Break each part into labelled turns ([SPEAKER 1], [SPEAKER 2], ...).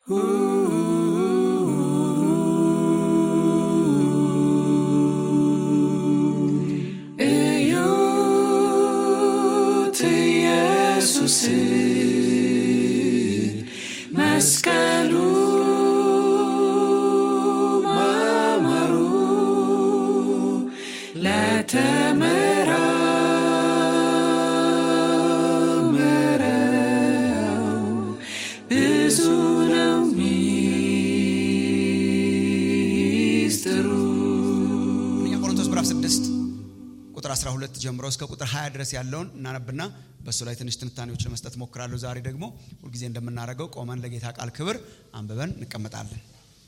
[SPEAKER 1] እዩት ኢየሱስን መስቀሉ ማማሩ ለተመራመረው ብዙ ነው ሚስጥሩ።
[SPEAKER 2] አንደኛ ቆሮንቶስ ምዕራፍ 6 ቁጥር 12 ጀምሮ እስከ ቁጥር 20 ድረስ ያለውን እናነብና በእሱ ላይ ትንሽ ትንታኔዎች ለመስጠት ሞክራለሁ። ዛሬ ደግሞ ሁልጊዜ እንደምናደርገው ቆመን ለጌታ ቃል ክብር አንብበን እንቀመጣለን።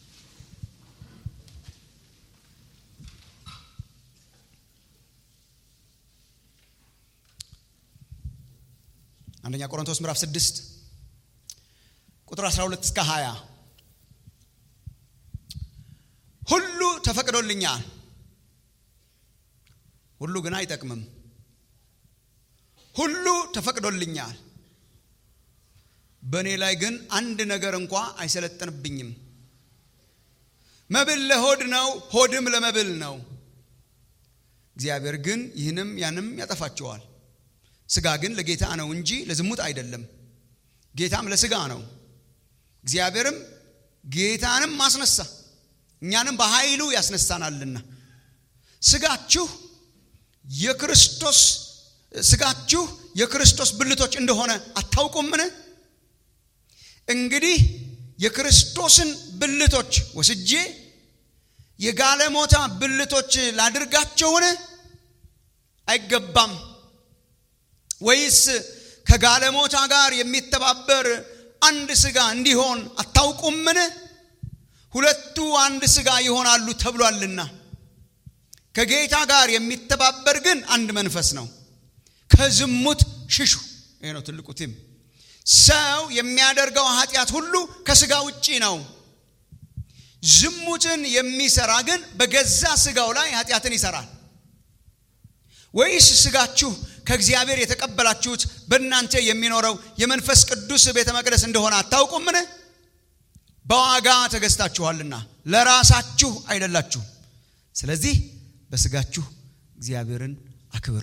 [SPEAKER 2] አንደኛ ቆሮንቶስ ምዕራፍ 6 ቁጥር 12 እስከ 20 ሁሉ ተፈቅዶልኛል ሁሉ ግን አይጠቅምም። ሁሉ ተፈቅዶልኛል፣ በእኔ ላይ ግን አንድ ነገር እንኳ አይሰለጥንብኝም። መብል ለሆድ ነው፣ ሆድም ለመብል ነው። እግዚአብሔር ግን ይህንም ያንም ያጠፋቸዋል። ሥጋ ግን ለጌታ ነው እንጂ ለዝሙት አይደለም፣ ጌታም ለሥጋ ነው። እግዚአብሔርም ጌታንም አስነሳ፣ እኛንም በኃይሉ ያስነሳናልና ሥጋችሁ የክርስቶስ ሥጋችሁ የክርስቶስ ብልቶች እንደሆነ አታውቁምን? እንግዲህ የክርስቶስን ብልቶች ወስጄ የጋለሞታ ብልቶች ላድርጋቸውን? አይገባም። ወይስ ከጋለሞታ ጋር የሚተባበር አንድ ሥጋ እንዲሆን አታውቁምን? ሁለቱ አንድ ሥጋ ይሆናሉ ተብሏልና። ከጌታ ጋር የሚተባበር ግን አንድ መንፈስ ነው። ከዝሙት ሽሹ። ይሄ ነው ትልቁ ቲም። ሰው የሚያደርገው ኃጢአት ሁሉ ከሥጋ ውጪ ነው። ዝሙትን የሚሰራ ግን በገዛ ሥጋው ላይ ኃጢአትን ይሰራል። ወይስ ሥጋችሁ ከእግዚአብሔር የተቀበላችሁት በእናንተ የሚኖረው የመንፈስ ቅዱስ ቤተ መቅደስ እንደሆነ አታውቁምን? በዋጋ ተገዝታችኋልና ለራሳችሁ አይደላችሁም። ስለዚህ በሥጋችሁ እግዚአብሔርን አክብሩ።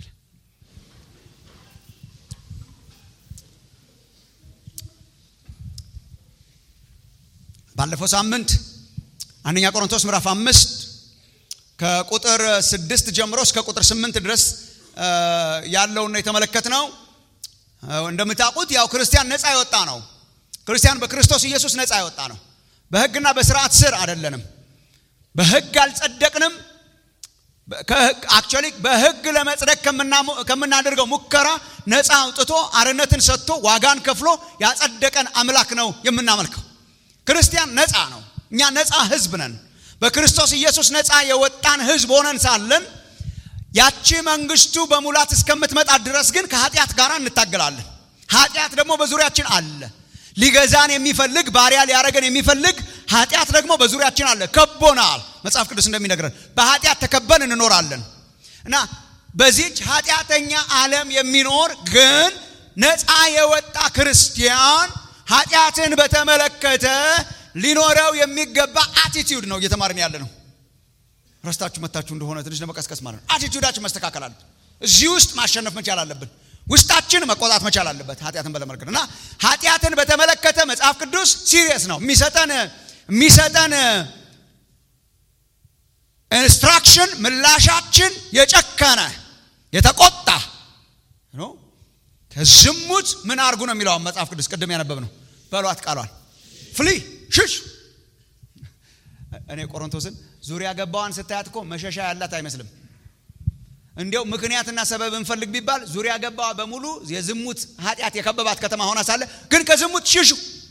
[SPEAKER 2] ባለፈው ሳምንት አንደኛ ቆሮንቶስ ምዕራፍ አምስት ከቁጥር ስድስት ጀምሮ እስከ ቁጥር ስምንት ድረስ ያለውን የተመለከት ነው። እንደምታውቁት ያው ክርስቲያን ነፃ የወጣ ነው። ክርስቲያን በክርስቶስ ኢየሱስ ነፃ የወጣ ነው። በሕግና በስርዓት ስር አይደለንም። በሕግ አልጸደቅንም። አክቹዋሊ በሕግ ለመጽደቅ ከምናደርገው ሙከራ ነፃ አውጥቶ አርነትን ሰጥቶ ዋጋን ከፍሎ ያጸደቀን አምላክ ነው የምናመልከው። ክርስቲያን ነፃ ነው። እኛ ነፃ ሕዝብ ነን። በክርስቶስ ኢየሱስ ነፃ የወጣን ሕዝብ ሆነን ሳለን ያቺ መንግስቱ በሙላት እስከምትመጣ ድረስ ግን ከኃጢአት ጋር እንታገላለን። ኃጢአት ደግሞ በዙሪያችን አለ። ሊገዛን የሚፈልግ ባሪያ ሊያረገን የሚፈልግ ኃጢአት ደግሞ በዙሪያችን አለ፣ ከቦናል። መጽሐፍ ቅዱስ እንደሚነግረን በኃጢአት ተከበን እንኖራለን እና በዚች ኃጢአተኛ ዓለም የሚኖር ግን ነፃ የወጣ ክርስቲያን ኃጢአትን በተመለከተ ሊኖረው የሚገባ አቲቲዩድ ነው እየተማርን ያለ ነው። ረስታችሁ መታችሁ እንደሆነ ትንሽ ለመቀስቀስ ማለት ነው። አቲቲዩዳችን መስተካከል አለ። እዚህ ውስጥ ማሸነፍ መቻል አለብን። ውስጣችን መቆጣት መቻል አለበት። ኃጢአትን በተመለከተ እና ኃጢአትን በተመለከተ መጽሐፍ ቅዱስ ሲሪየስ ነው የሚሰጠን የሚሰጠን ኢንስትራክሽን ምላሻችን የጨከነ የተቆጣ ነው። ከዝሙት ምን አርጉ ነው የሚለው መጽሐፍ ቅዱስ ቅድም ያነበብ ነው። በሏት ቃሏል ፍሊ ሽሽ። እኔ ቆሮንቶስን ዙሪያ ገባዋን ስታያት እኮ መሸሻ ያላት አይመስልም። እንዲያው ምክንያትና ሰበብ እንፈልግ ቢባል ዙሪያ ገባዋ በሙሉ የዝሙት ኃጢአት የከበባት ከተማ ሆና ሳለ ግን ከዝሙት ሽሹ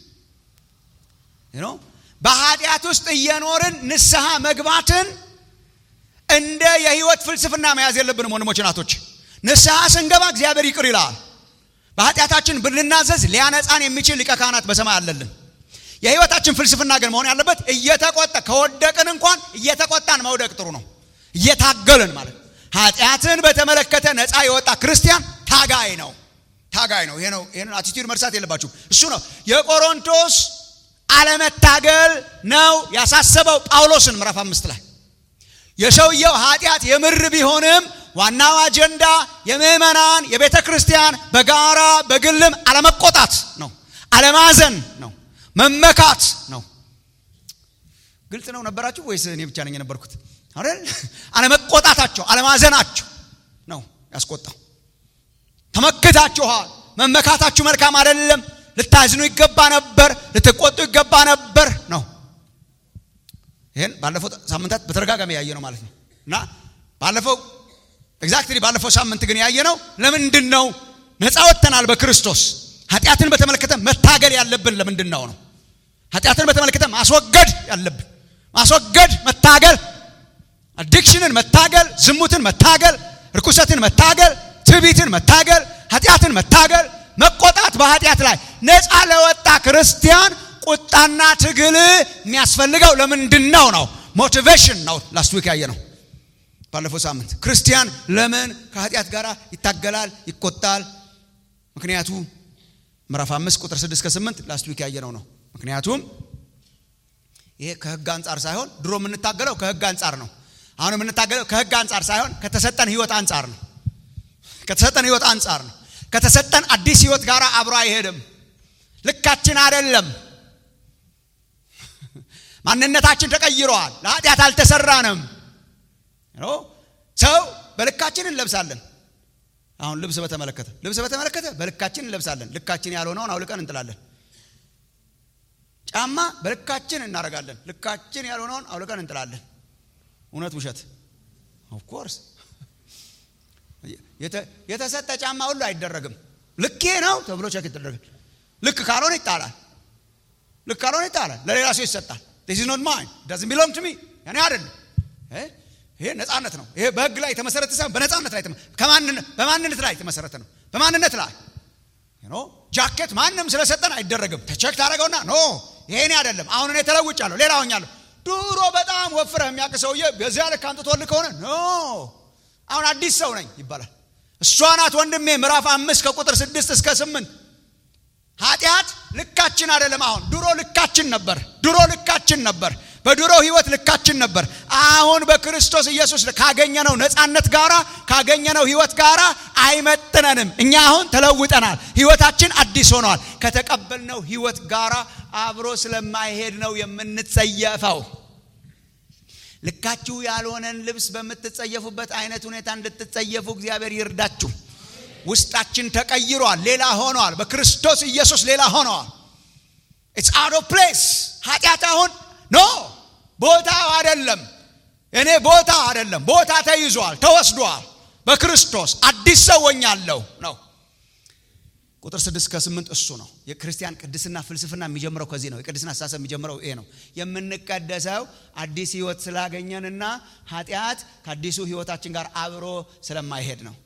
[SPEAKER 2] ነው። በኃጢአት ውስጥ እየኖርን ንስሐ መግባትን እንደ የህይወት ፍልስፍና መያዝ የለብንም ወንድሞች ናቶች። ንስሐ ስንገባ እግዚአብሔር ይቅር ይላል። በኃጢአታችን ብንናዘዝ ሊያነጻን የሚችል ሊቀ ካህናት በሰማይ አለልን። የህይወታችን ፍልስፍና ግን መሆን ያለበት እየተቆጣ ከወደቅን እንኳን እየተቆጣን መውደቅ ጥሩ ነው። እየታገልን ማለት ኃጢአትን በተመለከተ ነፃ የወጣ ክርስቲያን ታጋይ ነው። ታጋይ ነው። ይሄ ነው። ይሄንን አቲቲዩድ መርሳት የለባችሁ። እሱ ነው የቆሮንቶስ አለመታገል ነው ያሳሰበው ጳውሎስን ምዕራፍ አምስት ላይ የሰውየው ኃጢአት የምር ቢሆንም ዋናው አጀንዳ የምዕመናን የቤተ ክርስቲያን በጋራ በግልም አለመቆጣት ነው አለማዘን ነው መመካት ነው ግልጽ ነው ነበራችሁ ወይስ እኔ ብቻ ነኝ የነበርኩት አይደል አለመቆጣታቸው አለማዘናቸው ነው ያስቆጣው ተመክታችኋል መመካታችሁ መልካም አይደለም ልታዝኑ ይገባ ነበር ልትቆጡ ይገባ ነበር ነው ይህን ባለፈው ሳምንታት በተደጋጋሚ ያየ ነው ማለት ነው እና ባለፈው ኤግዛክትሊ ባለፈው ሳምንት ግን ያየ ነው ለምንድን ነው ነፃ ወጥተናል በክርስቶስ ኃጢአትን በተመለከተ መታገል ያለብን ለምንድን ነው ነው ኃጢአትን በተመለከተ ማስወገድ ያለብን ማስወገድ መታገል አዲክሽንን መታገል ዝሙትን መታገል ርኩሰትን መታገል ትዕቢትን መታገል ኃጢአትን መታገል መቆጣት በኃጢአት ላይ ነፃ ለወጣ ክርስቲያን ቁጣና ትግል የሚያስፈልገው ለምንድን ነው ነው ሞቲቬሽን ነው ላስት ዊክ ያየ ነው ባለፈው ሳምንት ክርስቲያን ለምን ከኃጢአት ጋር ይታገላል ይቆጣል ምክንያቱ ምዕራፍ አምስት ቁጥር ስድስት ከስምንት ላስት ዊክ ያየነው ነው ምክንያቱም ይሄ ከህግ አንጻር ሳይሆን ድሮ የምንታገለው ከህግ አንጻር ነው አሁን የምንታገለው ከህግ አንጻር ሳይሆን ከተሰጠን ህይወት አንጻር ነው ከተሰጠን ህይወት አንጻር ነው ከተሰጠን አዲስ ህይወት ጋር አብሮ አይሄድም ልካችን አይደለም ማንነታችን ተቀይረዋል ለኃጢአት አልተሰራንም ሰው በልካችን እንለብሳለን አሁን ልብስ በተመለከተ ልብስ በተመለከተ በልካችን እንለብሳለን ልካችን ያልሆነውን አውልቀን እንጥላለን ጫማ በልካችን እናደርጋለን ልካችን ያልሆነውን አውልቀን እንጥላለን እውነት ውሸት ኦፍኮርስ የተሰጠ ጫማ ሁሉ አይደረግም ልኬ ነው ተብሎ ቸክ ይደረጋል ልክ ካልሆነ ይጣላል ልክ ካልሆነ ይጣላል ለሌላ ሰው ይሰጣል ዚስ ኖት ማይን ዳዝን ቢሎንግ ቱ ሚ ያኔ አይደለም ይሄ ነፃነት ነው ይሄ በህግ ላይ የተመሰረተ ሳይሆን በነፃነት ላይ በማንነት ላይ የተመሰረተ ነው በማንነት ላይ ጃኬት ማንም ስለሰጠን አይደረግም ተቸክ ታደረገውና ኖ ይሄኔ አይደለም አሁን እኔ ተለውጫለሁ ሌላ ሆኛለሁ ድሮ በጣም ወፍረህ የሚያውቅ ሰውዬ በዚያ ልክ አንጥቶልህ ከሆነ ኖ አሁን አዲስ ሰው ነኝ ይባላል እሷ ናት ወንድሜ ምዕራፍ አምስት ከቁጥር ስድስት እስከ ስምንት ኃጢአት ልካችን አይደለም አሁን ድሮ ልካችን ነበር ድሮ ልካችን ነበር በድሮ ህይወት ልካችን ነበር አሁን በክርስቶስ ኢየሱስ ካገኘነው ነፃነት ጋራ ካገኘነው ህይወት ጋራ አይመጥነንም እኛ አሁን ተለውጠናል ህይወታችን አዲስ ሆኗል ከተቀበልነው ህይወት ጋራ አብሮ ስለማይሄድ ነው የምንጸየፈው ልካችሁ ያልሆነን ልብስ በምትጸየፉበት አይነት ሁኔታ እንድትጸየፉ እግዚአብሔር ይርዳችሁ ውስጣችን ተቀይሯል ሌላ ሆኗል በክርስቶስ ኢየሱስ ሌላ ሆነዋል ኢትስ አውት ኦፍ ፕሌስ ኃጢአት አሁን ኖ ቦታው አይደለም እኔ ቦታ አይደለም ቦታ ተይዟል ተወስዷል በክርስቶስ አዲስ ሰው ሆኛለሁ ነው ቁጥር ስድስት ከስምንት እሱ ነው የክርስቲያን ቅድስና ፍልስፍና የሚጀምረው ከዚህ ነው የቅድስና አስተሳሰብ የሚጀምረው ይሄ ነው የምንቀደሰው አዲስ ህይወት ስላገኘንና ኃጢአት ከአዲሱ ህይወታችን ጋር አብሮ ስለማይሄድ ነው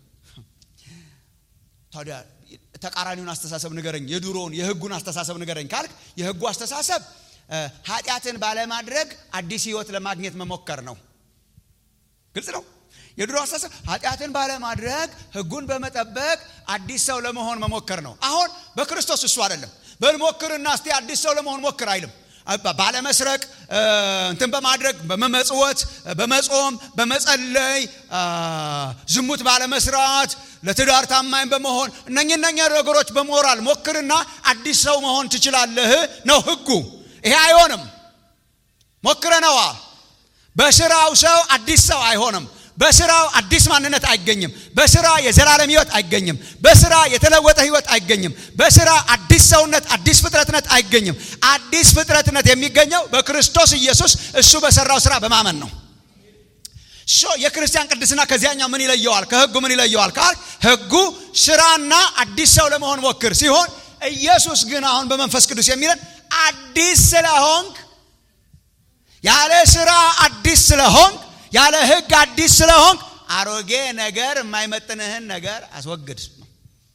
[SPEAKER 2] ታዲያ ተቃራኒውን አስተሳሰብ ንገረኝ የድሮውን የህጉን አስተሳሰብ ንገረኝ ካልክ የህጉ አስተሳሰብ ኃጢአትን ባለማድረግ አዲስ ህይወት ለማግኘት መሞከር ነው ግልጽ ነው የድሮ አስተሳሰብ ኃጢአትን ባለማድረግ ህጉን በመጠበቅ አዲስ ሰው ለመሆን መሞከር ነው አሁን በክርስቶስ እሱ አይደለም በልሞክርና እስቲ አዲስ ሰው ለመሆን ሞክር አይልም ባለመስረቅ እንትን በማድረግ በመመጽወት በመጾም በመጸለይ ዝሙት ባለመስራት ለትዳር ታማኝ በመሆን እነኝ እነኛ ነገሮች በሞራል ሞክርና አዲስ ሰው መሆን ትችላለህ ነው ህጉ ይሄ አይሆንም ሞክረነዋል በስራው ሰው አዲስ ሰው አይሆንም በስራው አዲስ ማንነት አይገኝም በስራ የዘላለም ህይወት አይገኝም በስራ የተለወጠ ህይወት አይገኝም በስራ አዲስ ሰውነት አዲስ ፍጥረትነት አይገኝም አዲስ ፍጥረትነት የሚገኘው በክርስቶስ ኢየሱስ እሱ በሰራው ስራ በማመን ነው ሶ የክርስቲያን ቅድስና ከዚያኛው ምን ይለየዋል ከህጉ ምን ይለየዋል ካል ህጉ ስራና አዲስ ሰው ለመሆን ሞክር ሲሆን ኢየሱስ ግን አሁን በመንፈስ ቅዱስ የሚለን አዲስ ስለሆንክ ያለ ስራ አዲስ ስለሆንክ ያለ ህግ አዲስ ስለሆንክ አሮጌ ነገር የማይመጥንህን ነገር አስወግድ ነው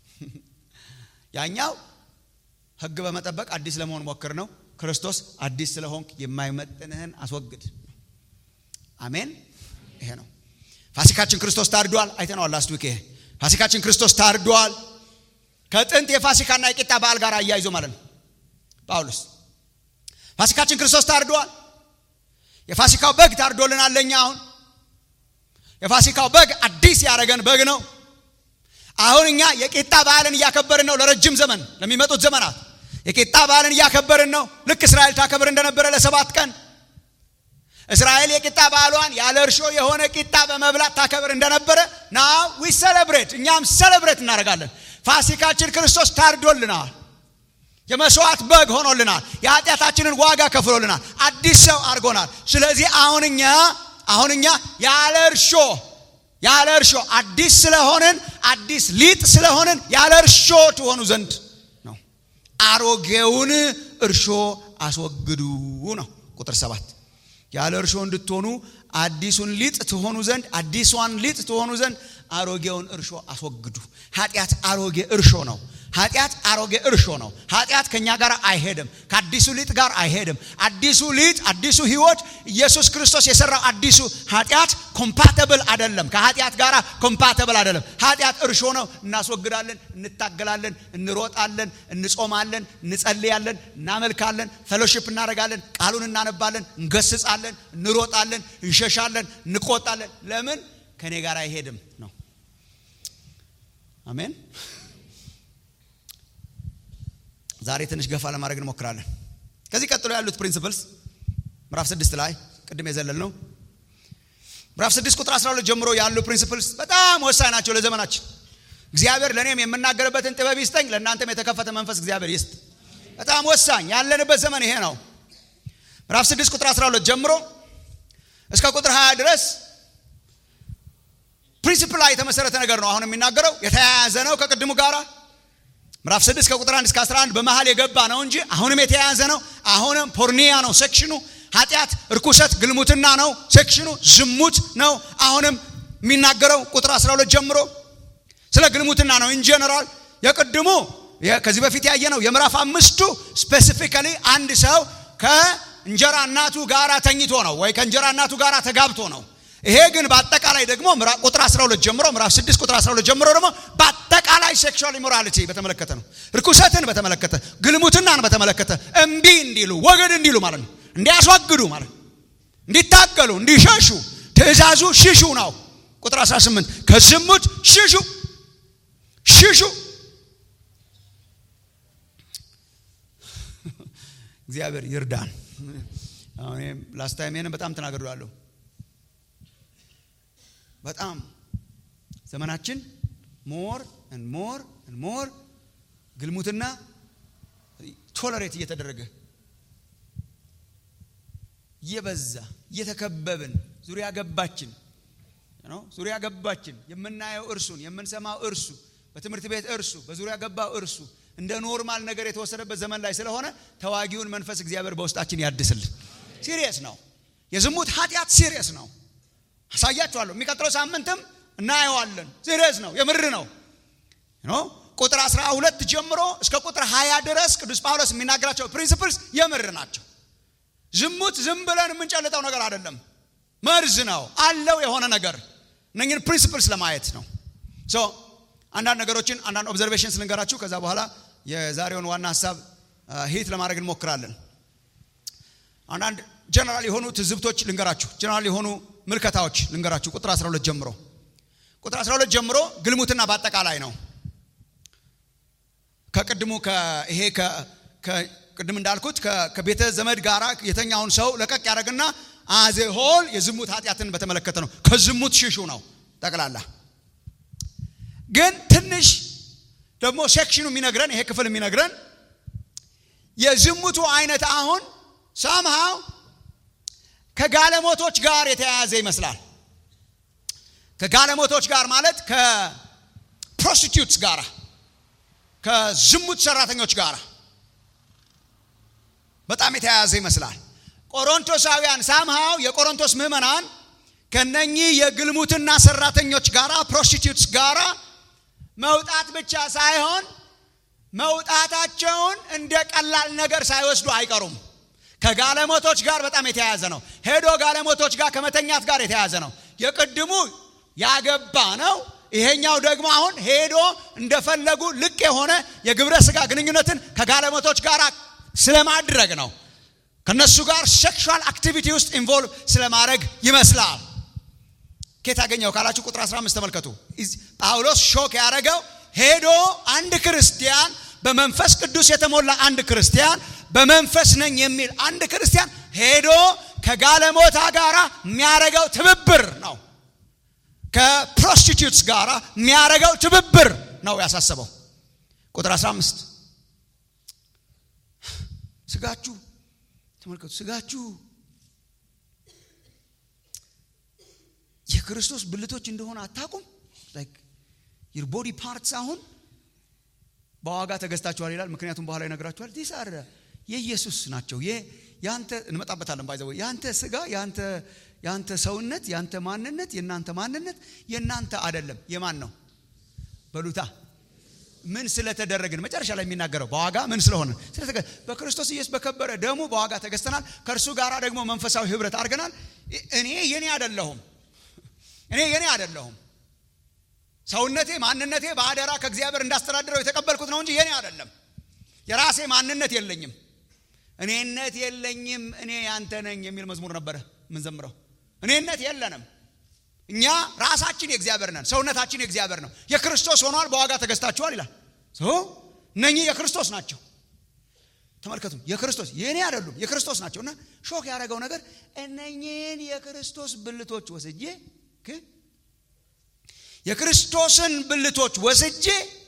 [SPEAKER 2] ያኛው ህግ በመጠበቅ አዲስ ለመሆን ሞክር ነው ክርስቶስ አዲስ ስለሆንክ የማይመጥንህን አስወግድ አሜን ይሄ ነው ፋሲካችን ክርስቶስ ታርዷል አይተነዋል ላስት ዊክ ይሄ ፋሲካችን ክርስቶስ ታርዷል ከጥንት የፋሲካና የቂጣ በዓል ጋር አያይዞ ማለት ነው ጳውሎስ ፋሲካችን ክርስቶስ ታርዷል። የፋሲካው በግ ታርዶልናል። ለእኛ አሁን የፋሲካው በግ አዲስ ያደረገን በግ ነው። አሁን እኛ የቂጣ በዓልን እያከበርን ነው። ለረጅም ዘመን ለሚመጡት ዘመናት የቂጣ በዓልን እያከበርን ነው። ልክ እስራኤል ታከብር እንደነበረ ለሰባት ቀን እስራኤል የቂጣ በዓሏን ያለ እርሾ የሆነ ቂጣ በመብላት ታከብር እንደነበረ ናው ዊ ሰለብሬት እኛም ሰለብሬት እናደርጋለን። ፋሲካችን ክርስቶስ ታርዶልናል። የመስዋዕት በግ ሆኖልናል። የኃጢአታችንን ዋጋ ከፍሎልናል። አዲስ ሰው አድርጎናል። ስለዚህ አሁን እኛ አሁን እኛ ያለ እርሾ ያለ እርሾ አዲስ ስለሆንን አዲስ ሊጥ ስለሆንን ያለ እርሾ ትሆኑ ዘንድ ነው። አሮጌውን እርሾ አስወግዱ ነው ቁጥር ሰባት ያለ እርሾ እንድትሆኑ አዲሱን ሊጥ ትሆኑ ዘንድ አዲሷን ሊጥ ትሆኑ ዘንድ አሮጌውን እርሾ አስወግዱ። ኃጢአት አሮጌ እርሾ ነው። ኃጢአት አሮጌ እርሾ ነው። ኃጢአት ከኛ ጋር አይሄድም፣ ከአዲሱ ሊጥ ጋር አይሄድም። አዲሱ ሊጥ አዲሱ ህይወት ኢየሱስ ክርስቶስ የሰራው አዲሱ ኃጢአት ኮምፓተብል አይደለም፣ ከኃጢአት ጋር ኮምፓተብል አይደለም። ኃጢአት እርሾ ነው። እናስወግዳለን፣ እንታገላለን፣ እንሮጣለን፣ እንጾማለን፣ እንጸልያለን፣ እናመልካለን፣ ፌሎሺፕ እናደርጋለን፣ ቃሉን እናነባለን፣ እንገስጻለን፣ እንሮጣለን፣ እንሸሻለን፣ እንቆጣለን። ለምን ከኔ ጋር አይሄድም ነው። አሜን። ዛሬ ትንሽ ገፋ ለማድረግ እንሞክራለን። ከዚህ ቀጥሎ ያሉት ፕሪንሲፕልስ ምዕራፍ ስድስት ላይ ቅድም የዘለል ነው። ምዕራፍ ስድስት ቁጥር 12 ጀምሮ ያሉ ፕሪንሲፕልስ በጣም ወሳኝ ናቸው ለዘመናችን። እግዚአብሔር ለእኔም የምናገርበትን ጥበብ ይስጠኝ፣ ለእናንተም የተከፈተ መንፈስ እግዚአብሔር ይስጥ። በጣም ወሳኝ ያለንበት ዘመን ይሄ ነው። ምዕራፍ ስድስት ቁጥር 12 ጀምሮ እስከ ቁጥር 20 ድረስ ፕሪንሲፕል ላይ የተመሰረተ ነገር ነው። አሁን የሚናገረው የተያያዘ ነው ከቅድሙ ጋራ ምዕራፍ 6 ከቁጥር 1 እስከ 11 በመሃል የገባ ነው እንጂ አሁንም የተያያዘ ነው። አሁንም ፖርኒያ ነው ሴክሽኑ። ኃጢአት፣ እርኩሰት፣ ግልሙትና ነው ሴክሽኑ። ዝሙት ነው አሁንም የሚናገረው ቁጥር 12 ጀምሮ ስለ ግልሙትና ነው። ኢን ጀነራል የቅድሙ ከዚህ በፊት ያየ ነው። የምዕራፍ አምስቱ ስፔሲፊካሊ አንድ ሰው ከእንጀራ እናቱ ጋር ተኝቶ ነው ወይ ከእንጀራ እናቱ ጋር ተጋብቶ ነው። ይሄ ግን በአጠቃላይ ደግሞ ቁጥር 12 ጀምሮ ምዕራፍ 6 ቁጥር 12 ጀምሮ ደግሞ በአጠቃላይ ሴክሹዋል ኢሞራሊቲ በተመለከተ ነው። ርኩሰትን በተመለከተ ግልሙትናን በተመለከተ እምቢ እንዲሉ ወገድ እንዲሉ ማለት ነው። እንዲያስወግዱ ማለት ነው። እንዲታገሉ፣ እንዲሸሹ ትእዛዙ ሽሹ ነው። ቁጥር 18 ከዝሙት ሽሹ ሽሹ። እግዚአብሔር ይርዳን። አሁን ላስት ታይም በጣም ተናግሬያለሁ። በጣም ዘመናችን ሞር ሞር ሞር ግልሙትና ቶለሬት እየተደረገ እየበዛ እየተከበብን ዙሪያ ገባችን ዙሪያ ገባችን የምናየው እርሱን የምንሰማው እርሱ በትምህርት ቤት እርሱ በዙሪያ ገባው እርሱ እንደ ኖርማል ነገር የተወሰደበት ዘመን ላይ ስለሆነ ተዋጊውን መንፈስ እግዚአብሔር በውስጣችን ያድስልን። ሲሪየስ ነው። የዝሙት ኃጢአት ሲሪየስ ነው። አሳያችኋለሁ። የሚቀጥለው ሳምንትም እናየዋለን። ሲሪየስ ነው፣ የምር ነው። ቁጥር 12 ጀምሮ እስከ ቁጥር 20 ድረስ ቅዱስ ጳውሎስ የሚናገራቸው ፕሪንሲፕልስ የምር ናቸው። ዝሙት ዝም ብለን የምንጨልጠው ነገር አይደለም፣ መርዝ ነው አለው የሆነ ነገር። እነኝን ፕሪንሲፕልስ ለማየት ነው። ሶ አንዳንድ ነገሮችን አንዳንድ ኦብዘርቬሽንስ ልንገራችሁ። ከዛ በኋላ የዛሬውን ዋና ሀሳብ ሂት ለማድረግ እንሞክራለን። አንዳንድ ጀነራል የሆኑ ትዝብቶች ልንገራችሁ። ጀነራል የሆኑ ምልከታዎች ልንገራችሁ። ቁጥር 12 ጀምሮ ቁጥር 12 ጀምሮ ግልሙትና በአጠቃላይ ነው። ከቅድሙ ይሄ ቅድም እንዳልኩት ከቤተ ዘመድ ጋር የተኛውን ሰው ለቀቅ ያደረግና አዜ ሆል የዝሙት ኃጢአትን በተመለከተ ነው። ከዝሙት ሽሹ ነው ጠቅላላ። ግን ትንሽ ደግሞ ሴክሽኑ የሚነግረን ይሄ ክፍል የሚነግረን የዝሙቱ አይነት አሁን ሳምሃው ከጋለሞቶች ጋር የተያያዘ ይመስላል። ከጋለሞቶች ጋር ማለት ከፕሮስቲቱትስ ጋር ከዝሙት ሰራተኞች ጋር በጣም የተያያዘ ይመስላል። ቆሮንቶሳውያን ሳምሃው የቆሮንቶስ ምዕመናን ከነኚህ የግልሙትና ሰራተኞች ጋር ፕሮስቲቱትስ ጋር መውጣት ብቻ ሳይሆን መውጣታቸውን እንደ ቀላል ነገር ሳይወስዱ አይቀሩም። ከጋለሞቶች ጋር በጣም የተያያዘ ነው። ሄዶ ጋለሞቶች ጋር ከመተኛት ጋር የተያያዘ ነው። የቅድሙ ያገባ ነው። ይሄኛው ደግሞ አሁን ሄዶ እንደፈለጉ ልቅ የሆነ የግብረ ስጋ ግንኙነትን ከጋለሞቶች ጋር ስለማድረግ ነው። ከነሱ ጋር ሴክሹዋል አክቲቪቲ ውስጥ ኢንቮልቭ ስለማድረግ ይመስላል። ኬት አገኘው ካላችሁ ቁጥር 15 ተመልከቱ። ጳውሎስ ሾክ ያደረገው ሄዶ አንድ ክርስቲያን በመንፈስ ቅዱስ የተሞላ አንድ ክርስቲያን በመንፈስ ነኝ የሚል አንድ ክርስቲያን ሄዶ ከጋለሞታ ጋር የሚያደርገው ትብብር ነው። ከፕሮስቲቱትስ ጋር የሚያደርገው ትብብር ነው ያሳሰበው። ቁጥር 15 ስጋችሁ ተመልከቱ፣ ስጋችሁ የክርስቶስ ብልቶች እንደሆነ አታውቁም? ዩር ቦዲ ፓርትስ አሁን በዋጋ ተገዝታችኋል ይላል። ምክንያቱም በኋላ ይነግራችኋል። ዲስ አር የኢየሱስ ናቸው። ያንተ እንመጣበታለን። ባይዘው ያንተ ስጋ ያንተ ያንተ ሰውነት ያንተ ማንነት የእናንተ ማንነት የእናንተ አይደለም። የማን ነው? በሉታ ምን ስለተደረግን መጨረሻ ላይ የሚናገረው በዋጋ ምን ስለሆነ በክርስቶስ ኢየሱስ በከበረ ደሙ በዋጋ ተገዝተናል። ከእርሱ ጋር ደግሞ መንፈሳዊ ህብረት አድርገናል። እኔ የኔ አይደለሁም። እኔ የኔ አይደለሁም። ሰውነቴ ማንነቴ በአደራ ከእግዚአብሔር እንዳስተዳድረው የተቀበልኩት ነው እንጂ የኔ አይደለም። የራሴ ማንነት የለኝም። እኔነት የለኝም። እኔ ያንተ ነኝ የሚል መዝሙር ነበረ ምንዘምረው። እኔነት የለንም። እኛ ራሳችን የእግዚአብሔር ነን። ሰውነታችን የእግዚአብሔር ነው። የክርስቶስ ሆኗል። በዋጋ ተገዝታችኋል ይላል። እነኚህ የክርስቶስ ናቸው። ተመልከቱ፣ የክርስቶስ የእኔ አይደሉም፣ የክርስቶስ ናቸው። እና ሾክ ያደረገው ነገር እነኚህን የክርስቶስ ብልቶች ወስጄ የክርስቶስን ብልቶች ወስጄ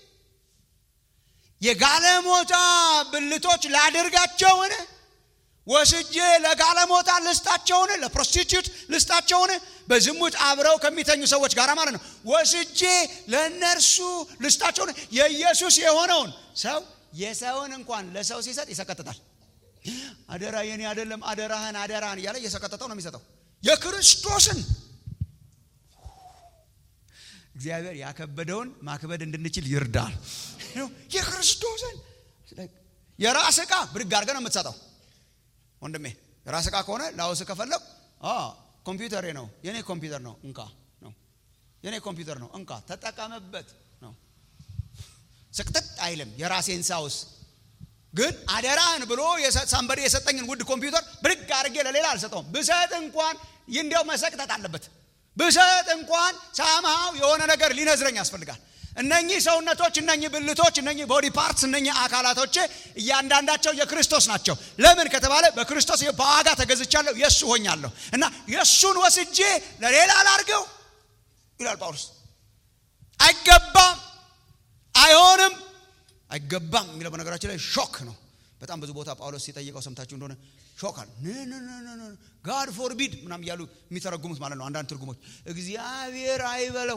[SPEAKER 2] የጋለሞታ ብልቶች ላደርጋቸውን ወስጄ ለጋለሞታ ልስጣቸውን ለፕሮስቲቱት ልስጣቸውን በዝሙት አብረው ከሚተኙ ሰዎች ጋር ማለት ነው። ወስጄ ለእነርሱ ልስጣቸውን የኢየሱስ የሆነውን ሰው የሰውን እንኳን ለሰው ሲሰጥ ይሰቀጥጣል። አደራ የኔ አይደለም፣ አደራህን አደራህን እያለ እየሰቀጠጠው ነው የሚሰጠው የክርስቶስን እግዚአብሔር ያከበደውን ማክበድ እንድንችል ይርዳል። የክርስቶስን የራስ ዕቃ ብድግ አድርገህ ነው የምትሰጠው። ወንድሜ የራስ ዕቃ ከሆነ ላውስ ከፈለግ ኮምፒውተሬ ነው የኔ ኮምፒውተር ነው እንካ ነው የኔ ኮምፒውተር ነው እንካ ተጠቀምበት ነው። ስቅጥጥ አይልም። የራሴን ሳውስ ግን አደራህን ብሎ ሳንበዴ የሰጠኝን ውድ ኮምፒውተር ብድግ አድርጌ ለሌላ አልሰጠውም። ብሰጥ እንኳን እንዲያው መሰቅጠጥ አለበት ብሰጥ እንኳን ሳምሃው የሆነ ነገር ሊነዝረኝ ያስፈልጋል። እነኚህ ሰውነቶች፣ እነኚህ ብልቶች፣ እነኚህ ቦዲ ፓርትስ፣ እነኚህ አካላቶቼ እያንዳንዳቸው የክርስቶስ ናቸው። ለምን ከተባለ በክርስቶስ በዋጋ ተገዝቻለሁ፣ የእሱ ሆኛለሁ እና የእሱን ወስጄ ለሌላ ላርገው ይላል ጳውሎስ። አይገባም፣ አይሆንም፣ አይገባም የሚለው በነገራችን ላይ ሾክ ነው። በጣም ብዙ ቦታ ጳውሎስ ሲጠይቀው ሰምታችሁ እንደሆነ ሾካል ጋድ ፎርቢድ ምናም እያሉ የሚተረጉሙት ማለት ነው። አንዳንድ ትርጉሞች እግዚአብሔር አይበለው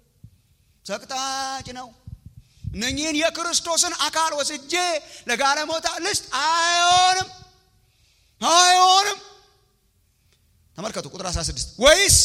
[SPEAKER 2] ሰቅጣጭ ነው። እነኚህን የክርስቶስን አካል ወስጄ ለጋለሞታ ልስጥ አይሆንም፣ አይሆንም። ተመልከቱ ቁጥር 16 ወይስ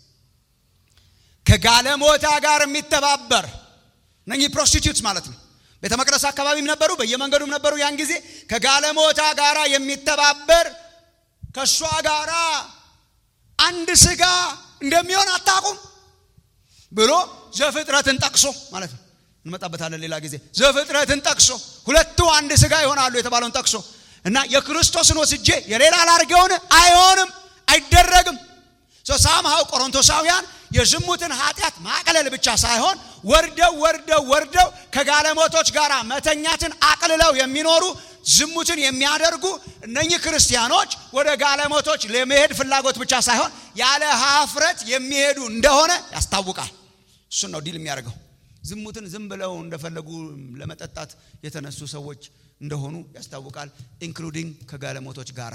[SPEAKER 2] ከጋለሞታ ጋር የሚተባበር እነኚህ ፕሮስቲቱትስ ማለት ነው። ቤተ መቅደስ አካባቢም ነበሩ፣ በየመንገዱም ነበሩ። ያን ጊዜ ከጋለሞታ ጋራ የሚተባበር ከእሷ ጋራ አንድ ስጋ እንደሚሆን አታውቁም ብሎ ዘፍጥረትን ጠቅሶ ማለት ነው። እንመጣበታለን ሌላ ጊዜ። ዘፍጥረትን ጠቅሶ ሁለቱ አንድ ስጋ ይሆናሉ የተባለውን ጠቅሶ እና የክርስቶስን ወስጄ የሌላ ላርገውን አይሆንም፣ አይደረግም። ሳምሃው ቆሮንቶሳውያን የዝሙትን ኃጢአት ማቅለል ብቻ ሳይሆን ወርደው ወርደው ወርደው ከጋለሞቶች ጋር መተኛትን አቅልለው የሚኖሩ ዝሙትን የሚያደርጉ እነኚህ ክርስቲያኖች ወደ ጋለሞቶች ለመሄድ ፍላጎት ብቻ ሳይሆን ያለ ሀፍረት የሚሄዱ እንደሆነ ያስታውቃል። እሱን ነው ዲል የሚያደርገው። ዝሙትን ዝም ብለው እንደፈለጉ ለመጠጣት የተነሱ ሰዎች እንደሆኑ ያስታውቃል። ኢንክሉዲንግ ከጋለሞቶች ጋራ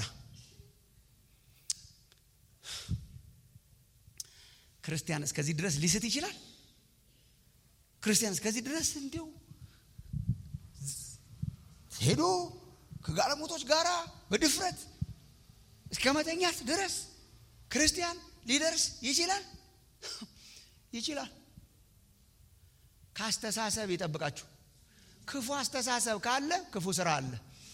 [SPEAKER 2] ክርስቲያን እስከዚህ ድረስ ሊስት ይችላል። ክርስቲያን እስከዚህ ድረስ እንዲሁ ሄዶ ከጋለሞቶች ጋር በድፍረት እስከ መተኛት ድረስ ክርስቲያን ሊደርስ ይችላል ይችላል። ከአስተሳሰብ ይጠብቃችሁ። ክፉ አስተሳሰብ ካለ ክፉ ስራ አለ።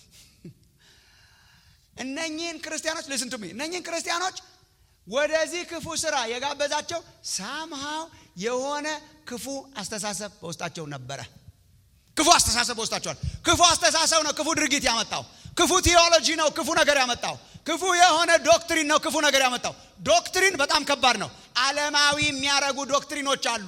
[SPEAKER 2] እነኚህን ክርስቲያኖች ልስንቱሚ እነኚህን ክርስቲያኖች ወደዚህ ክፉ ስራ የጋበዛቸው ሳምሃው የሆነ ክፉ አስተሳሰብ በውስጣቸው ነበረ። ክፉ አስተሳሰብ በውስጣቸዋል። ክፉ አስተሳሰብ ነው ክፉ ድርጊት ያመጣው። ክፉ ቴዎሎጂ ነው ክፉ ነገር ያመጣው። ክፉ የሆነ ዶክትሪን ነው ክፉ ነገር ያመጣው። ዶክትሪን በጣም ከባድ ነው። ዓለማዊ የሚያረጉ ዶክትሪኖች አሉ።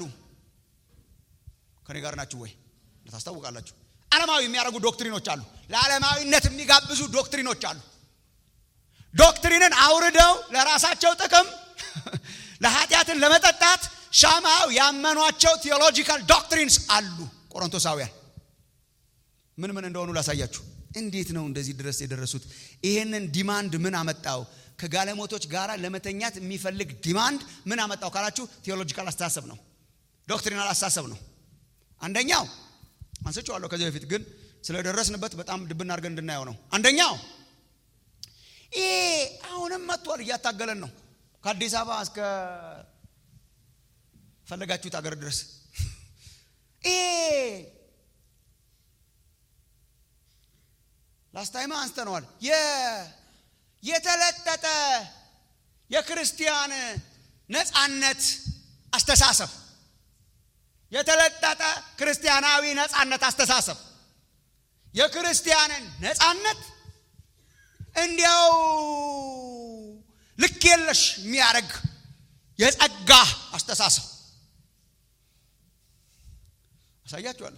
[SPEAKER 2] ከኔ ጋር ናችሁ ወይ? ታስታውቃላችሁ። ዓለማዊ የሚያደርጉ ዶክትሪኖች አሉ። ለዓለማዊነት የሚጋብዙ ዶክትሪኖች አሉ። ዶክትሪንን አውርደው ለራሳቸው ጥቅም ለኃጢአትን ለመጠጣት ሻማው ያመኗቸው ቴዎሎጂካል ዶክትሪንስ አሉ። ቆሮንቶሳውያን ምን ምን እንደሆኑ ላሳያችሁ። እንዴት ነው እንደዚህ ድረስ የደረሱት? ይሄንን ዲማንድ ምን አመጣው? ከጋለሞቶች ጋር ለመተኛት የሚፈልግ ዲማንድ ምን አመጣው ካላችሁ ቴዎሎጂካል አስተሳሰብ ነው፣ ዶክትሪናል አስተሳሰብ ነው። አንደኛው አንስቼዋለሁ ከዚህ በፊት ግን ስለደረስንበት በጣም ድብና አድርገን እንድናየው ነው። አንደኛው ይሄ አሁንም መጥቷል፣ እያታገለን ነው ከአዲስ አበባ እስከ ፈለጋችሁት አገር ድረስ ይሄ ላስታይማ አንስተነዋል። የተለጠጠ የክርስቲያን ነፃነት አስተሳሰብ የተለጠጠ ክርስቲያናዊ ነፃነት አስተሳሰብ የክርስቲያንን ነፃነት እንዲያው ልክ የለሽ የሚያደርግ የጸጋ አስተሳሰብ አሳያችኋለሁ።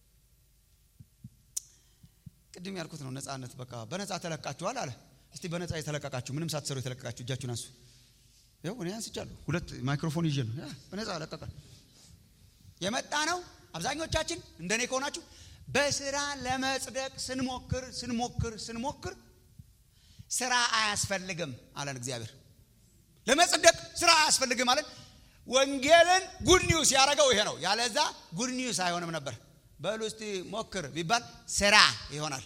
[SPEAKER 2] ቅድም ያልኩት ነው። ነፃነት በቃ በነፃ ተለቃችኋል አለ። እስቲ በነፃ የተለቀቃችሁ ምንም ሳትሰሩ የተለቀቃችሁ እጃችሁን አንሱ። ይኸው እኔ አንስቻለሁ። ሁለት ማይክሮፎን ይዤ ነው። በነፃ ለቀቀ የመጣ ነው። አብዛኞቻችን እንደኔ ከሆናችሁ በስራ ለመጽደቅ ስንሞክር ስንሞክር ስንሞክር ስራ አያስፈልግም አለን እግዚአብሔር። ለመጽደቅ ስራ አያስፈልግም አለን። ወንጌልን ጉድ ኒውስ ያደረገው ይሄ ነው። ያለዛ ጉድ ኒውስ አይሆንም ነበር። በሉ እስቲ ሞክር ቢባል ስራ ይሆናል።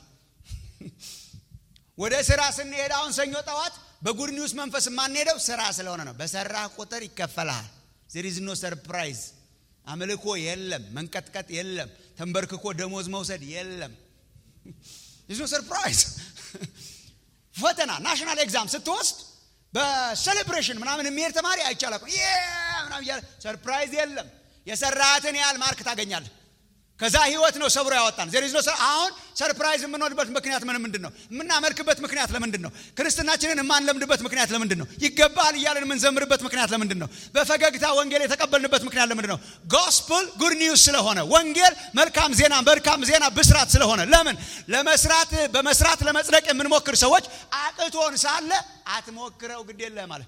[SPEAKER 2] ወደ ስራ ስንሄድ አሁን ሰኞ ጠዋት በጉድ ኒውስ መንፈስ የማንሄደው ስራ ስለሆነ ነው። በሰራ ቁጥር ይከፈልሃል። ዜር ኢዝ ኖ ሰርፕራይዝ። አምልኮ የለም፣ መንቀጥቀጥ የለም፣ ተንበርክኮ ደሞዝ መውሰድ የለም። ኢዝ ኖ ሰርፕራይዝ። ፈተና ናሽናል ኤግዛም ስትወስድ በሴሌብሬሽን ምናምን የሚሄድ ተማሪ አይቻላል። ምናምን እያለ ሰርፕራይዝ የለም። የሰራትን ያህል ማርክ ታገኛለህ። ከዛ ህይወት ነው ሰብሮ ያወጣን። ዜር ኢዝ ኖ አሁን ሰርፕራይዝ የምንሆንበት ምክንያት ምን ምንድን ነው? የምናመልክበት ምክንያት ለምንድን ነው? ክርስትናችንን የማንለምድበት ምክንያት ለምንድን ነው? ይገባል እያለን የምንዘምርበት ምክንያት ለምንድን ነው? በፈገግታ ወንጌል የተቀበልንበት ምክንያት ለምንድን ነው? ጎስፕል ጉድ ኒውስ ስለሆነ፣ ወንጌል መልካም ዜና መልካም ዜና ብስራት ስለሆነ። ለምን ለመስራት በመስራት ለመጽደቅ የምንሞክር ሰዎች አቅቶን ሳለ አትሞክረው ግድ የለም ማለት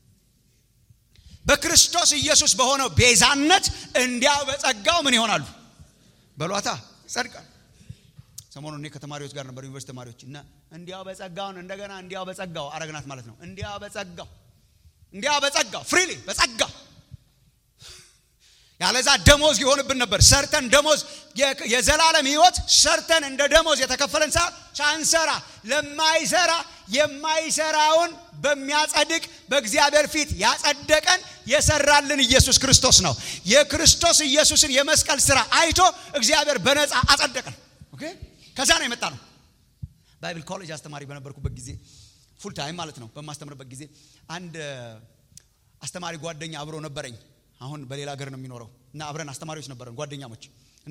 [SPEAKER 2] በክርስቶስ ኢየሱስ በሆነው ቤዛነት እንዲያው በጸጋው ምን ይሆናሉ በሏታ ይጸድቃል። ሰሞኑን እኔ ከተማሪዎች ጋር ነበር፣ ዩኒቨርሲቲ ተማሪዎች እና እንዲያው በጸጋውን እንደገና እንዲያው በጸጋው አረግናት ማለት ነው። እንዲያው በጸጋው እንዲያው በጸጋው ፍሪሊ በጸጋው ያለዛ ደሞዝ ይሆንብን ነበር። ሰርተን ደሞዝ የዘላለም ሕይወት ሰርተን እንደ ደሞዝ የተከፈለን ሳ ሳንሰራ ለማይሰራ የማይሰራውን በሚያጸድቅ በእግዚአብሔር ፊት ያጸደቀን የሰራልን ኢየሱስ ክርስቶስ ነው። የክርስቶስ ኢየሱስን የመስቀል ስራ አይቶ እግዚአብሔር በነፃ አጸደቀን። ኦኬ ከዛ ነው የመጣ ነው። ባይብል ኮሌጅ አስተማሪ በነበርኩበት ጊዜ ፉል ታይም ማለት ነው። በማስተምርበት ጊዜ አንድ አስተማሪ ጓደኛ አብሮ ነበረኝ። አሁን በሌላ ሀገር ነው የሚኖረው እና አብረን አስተማሪዎች ነበረን ጓደኛሞች እና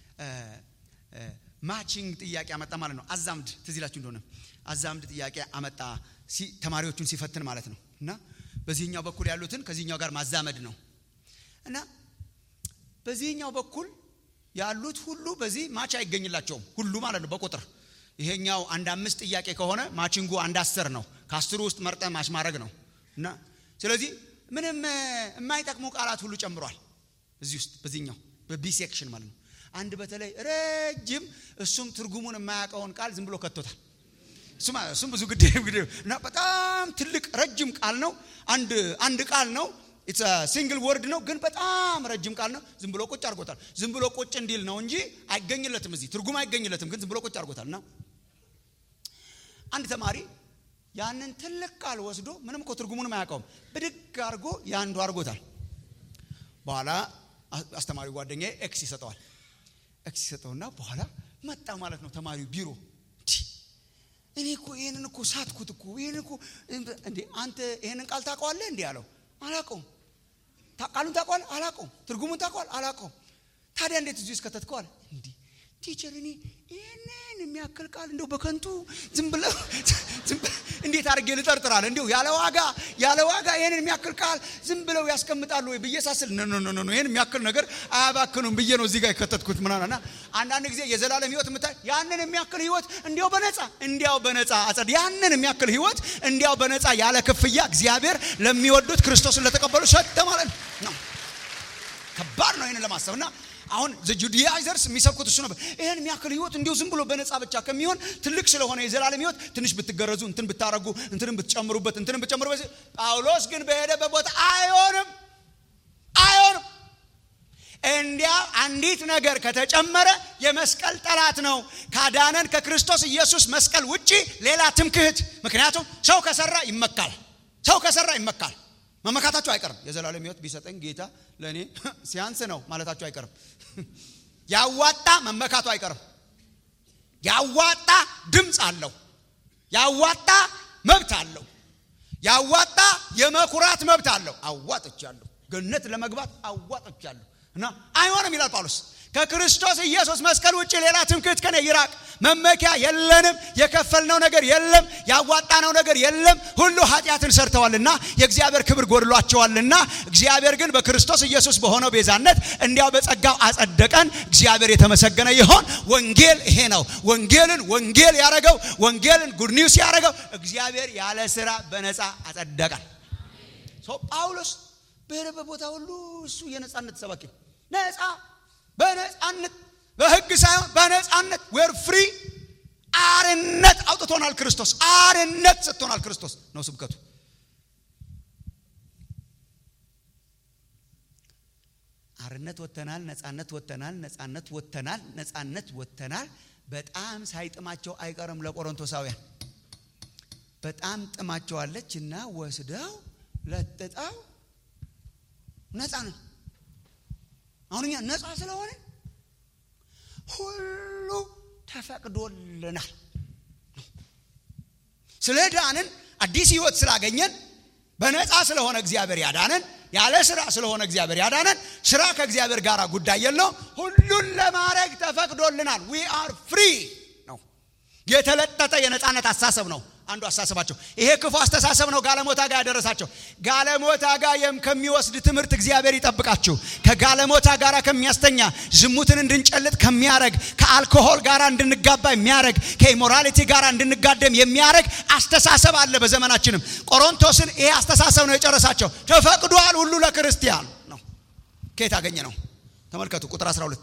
[SPEAKER 2] ማቺንግ ጥያቄ አመጣ ማለት ነው። አዛምድ ትዝ ይላችሁ እንደሆነ አዛምድ ጥያቄ አመጣ ተማሪዎቹን ሲፈትን ማለት ነው። እና በዚህኛው በኩል ያሉትን ከዚህኛው ጋር ማዛመድ ነው እና በዚህኛው በኩል ያሉት ሁሉ በዚህ ማች አይገኝላቸውም ሁሉ ማለት ነው በቁጥር ይሄኛው አንድ አምስት ጥያቄ ከሆነ ማቺንጉ አንድ አስር ነው። ከአስሩ ውስጥ መርጠ ማች ማድረግ ነው እና ስለዚህ ምንም የማይጠቅሙ ቃላት ሁሉ ጨምሯል እዚህ ውስጥ በዚህኛው በቢ ሴክሽን ማለት ነው። አንድ በተለይ ረጅም እሱም ትርጉሙን የማያውቀውን ቃል ዝም ብሎ ከቶታል። እሱም ብዙ ግድ እና በጣም ትልቅ ረጅም ቃል ነው። አንድ አንድ ቃል ነው። ኢትስ ሲንግል ወርድ ነው፣ ግን በጣም ረጅም ቃል ነው። ዝም ብሎ ቁጭ አድርጎታል። ዝም ብሎ ቁጭ እንዲል ነው እንጂ አይገኝለትም፣ እዚህ ትርጉም አይገኝለትም፣ ግን ዝም ብሎ ቁጭ አድርጎታል። እና አንድ ተማሪ ያንን ትልቅ ቃል ወስዶ ምንም እኮ ትርጉሙንም አያውቀውም፣ ብድግ አድርጎ ያንዱ አድርጎታል። በኋላ አስተማሪ ጓደኛ ኤክስ ይሰጠዋል። ኤክስ ይሰጠውና በኋላ መጣ ማለት ነው ተማሪው ቢሮ እኔ እኮ ይህንን እኮ ሳትኩት እኮ ይህን እኮ እንዴ አንተ ይህንን ቃል ታውቀዋለህ? እንዲህ አለው። አላውቀውም። ቃሉን ታውቀዋለህ? አላውቀውም። ትርጉሙን ታውቀዋለህ? አላውቀውም። ታዲያ እንዴት እዚህ ውስጥ ከተትከዋል? እንዲህ ቲቸር እኔ ይህንን የሚያክል ቃል እንደው በከንቱ ዝም ብለው ዝም ብለው እንዴት አድርጌ ልጠርጥራል እንዲሁ ያለ ዋጋ ያለ ዋጋ ይህንን የሚያክል ቃል ዝም ብለው ያስቀምጣሉ ወይ ብዬ ሳስል ኖ ኖ ኖ ኖ ይህን የሚያክል ነገር አያባክኑም ብዬ ነው እዚህ ጋር የከተትኩት ምናምን እና አንዳንድ ጊዜ የዘላለም ህይወት የምታይ ያንን የሚያክል ህይወት እንዲያው በነፃ እንዲያው በነፃ አጸድ ያንን የሚያክል ህይወት እንዲያው በነፃ ያለ ክፍያ እግዚአብሔር ለሚወዱት ክርስቶስን ለተቀበሉ ሰጠ ማለት ነው ከባድ ነው ይህንን ለማሰብ እና አሁን ጁዲያይዘርስ የሚሰብኩት እሱ ነበር ይህን የሚያክል ህይወት እንዲሁ ዝም ብሎ በነፃ ብቻ ከሚሆን ትልቅ ስለሆነ የዘላለም ህይወት ትንሽ ብትገረዙ እንትን ብታረጉ እንትንም ብትጨምሩበት እንትንም ብትጨምሩበት ጳውሎስ ግን በሄደበት ቦታ አይሆንም አይሆንም እንዲያ አንዲት ነገር ከተጨመረ የመስቀል ጠላት ነው ካዳነን ከክርስቶስ ኢየሱስ መስቀል ውጪ ሌላ ትምክህት ምክንያቱም ሰው ከሰራ ይመካል ሰው ከሰራ ይመካል መመካታቸው አይቀርም የዘላለም ህይወት ቢሰጠኝ ጌታ ለእኔ ሲያንስ ነው ማለታቸው አይቀርም ያዋጣ መመካቱ አይቀርም ያዋጣ ድምፅ አለው ያዋጣ መብት አለው ያዋጣ የመኩራት መብት አለው አዋጥቻለሁ ገነት ለመግባት አዋጥቻለሁ እና አይሆንም ይላል ጳውሎስ ከክርስቶስ ኢየሱስ መስቀል ውጭ ሌላ ትምክህት ከኔ ይራቅ መመኪያ የለንም የከፈልነው ነገር የለም ያዋጣነው ነገር የለም ሁሉ ኃጢአትን ሰርተዋልና የእግዚአብሔር ክብር ጎድሏቸዋልና እግዚአብሔር ግን በክርስቶስ ኢየሱስ በሆነው ቤዛነት እንዲያው በጸጋው አጸደቀን እግዚአብሔር የተመሰገነ ይሆን ወንጌል ይሄ ነው ወንጌልን ወንጌል ያረገው ወንጌልን ጉድ ኒውስ ያረገው እግዚአብሔር ያለ ስራ በነፃ አጸደቀን ጳውሎስ በሄደበት ቦታ ሁሉ እሱ የነፃነት ሰባኪ ነፃ በነፃነት በህግ ሳይሆን በነፃነት ዌር ፍሪ አርነት አውጥቶናል ክርስቶስ አርነት ሰጥቶናል ክርስቶስ ነው ስብከቱ አርነት ወጥተናል ነፃነት ወጥተናል ነፃነት ወጥተናል ነፃነት ወጥተናል በጣም ሳይጥማቸው አይቀርም ለቆሮንቶሳውያን በጣም ጥማቸዋለች እና ወስደው ለጥጠው ነፃ ነው አሁን እኛ ነፃ ስለሆነ ሁሉ ተፈቅዶልናል ስለ ዳንን አዲስ ህይወት ስላገኘን በነፃ ስለሆነ እግዚአብሔር ያዳነን ያለ ስራ ስለሆነ እግዚአብሔር ያዳነን ስራ ከእግዚአብሔር ጋር ጉዳይ የለውም ሁሉን ለማድረግ ተፈቅዶልናል ዊ አር ፍሪ ነው የተለጠጠ የነፃነት አሳሰብ ነው አንዱ አሳሰባቸው ይሄ ክፉ አስተሳሰብ ነው ጋለሞታ ጋር ያደረሳቸው ጋለሞታ ጋር ከሚወስድ ትምህርት እግዚአብሔር ይጠብቃችሁ ከጋለሞታ ጋር ከሚያስተኛ ዝሙትን እንድንጨልጥ ከሚያረግ ከአልኮሆል ጋር እንድንጋባ የሚያረግ ከኢሞራሊቲ ጋር እንድንጋደም የሚያረግ አስተሳሰብ አለ በዘመናችንም ቆሮንቶስን ይሄ አስተሳሰብ ነው የጨረሳቸው ተፈቅዷል ሁሉ ለክርስቲያን ነው ከየት አገኘ ነው ተመልከቱ ቁጥር 12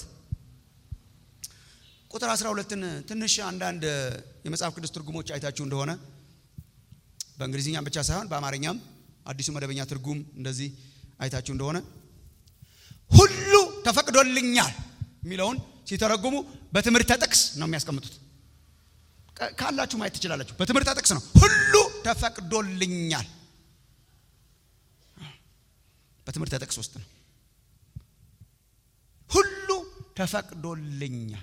[SPEAKER 2] ቁጥር 12ን ትንሽ አንዳንድ የመጽሐፍ ቅዱስ ትርጉሞች አይታችሁ እንደሆነ በእንግሊዝኛም ብቻ ሳይሆን በአማርኛም አዲሱ መደበኛ ትርጉም እንደዚህ አይታችሁ እንደሆነ ሁሉ ተፈቅዶልኛል የሚለውን ሲተረጉሙ በትምህርተ ጥቅስ ነው የሚያስቀምጡት ካላችሁ ማየት ትችላላችሁ በትምህርተ ጥቅስ ነው ሁሉ ተፈቅዶልኛል በትምህርተ ጥቅስ ውስጥ ነው ሁሉ ተፈቅዶልኛል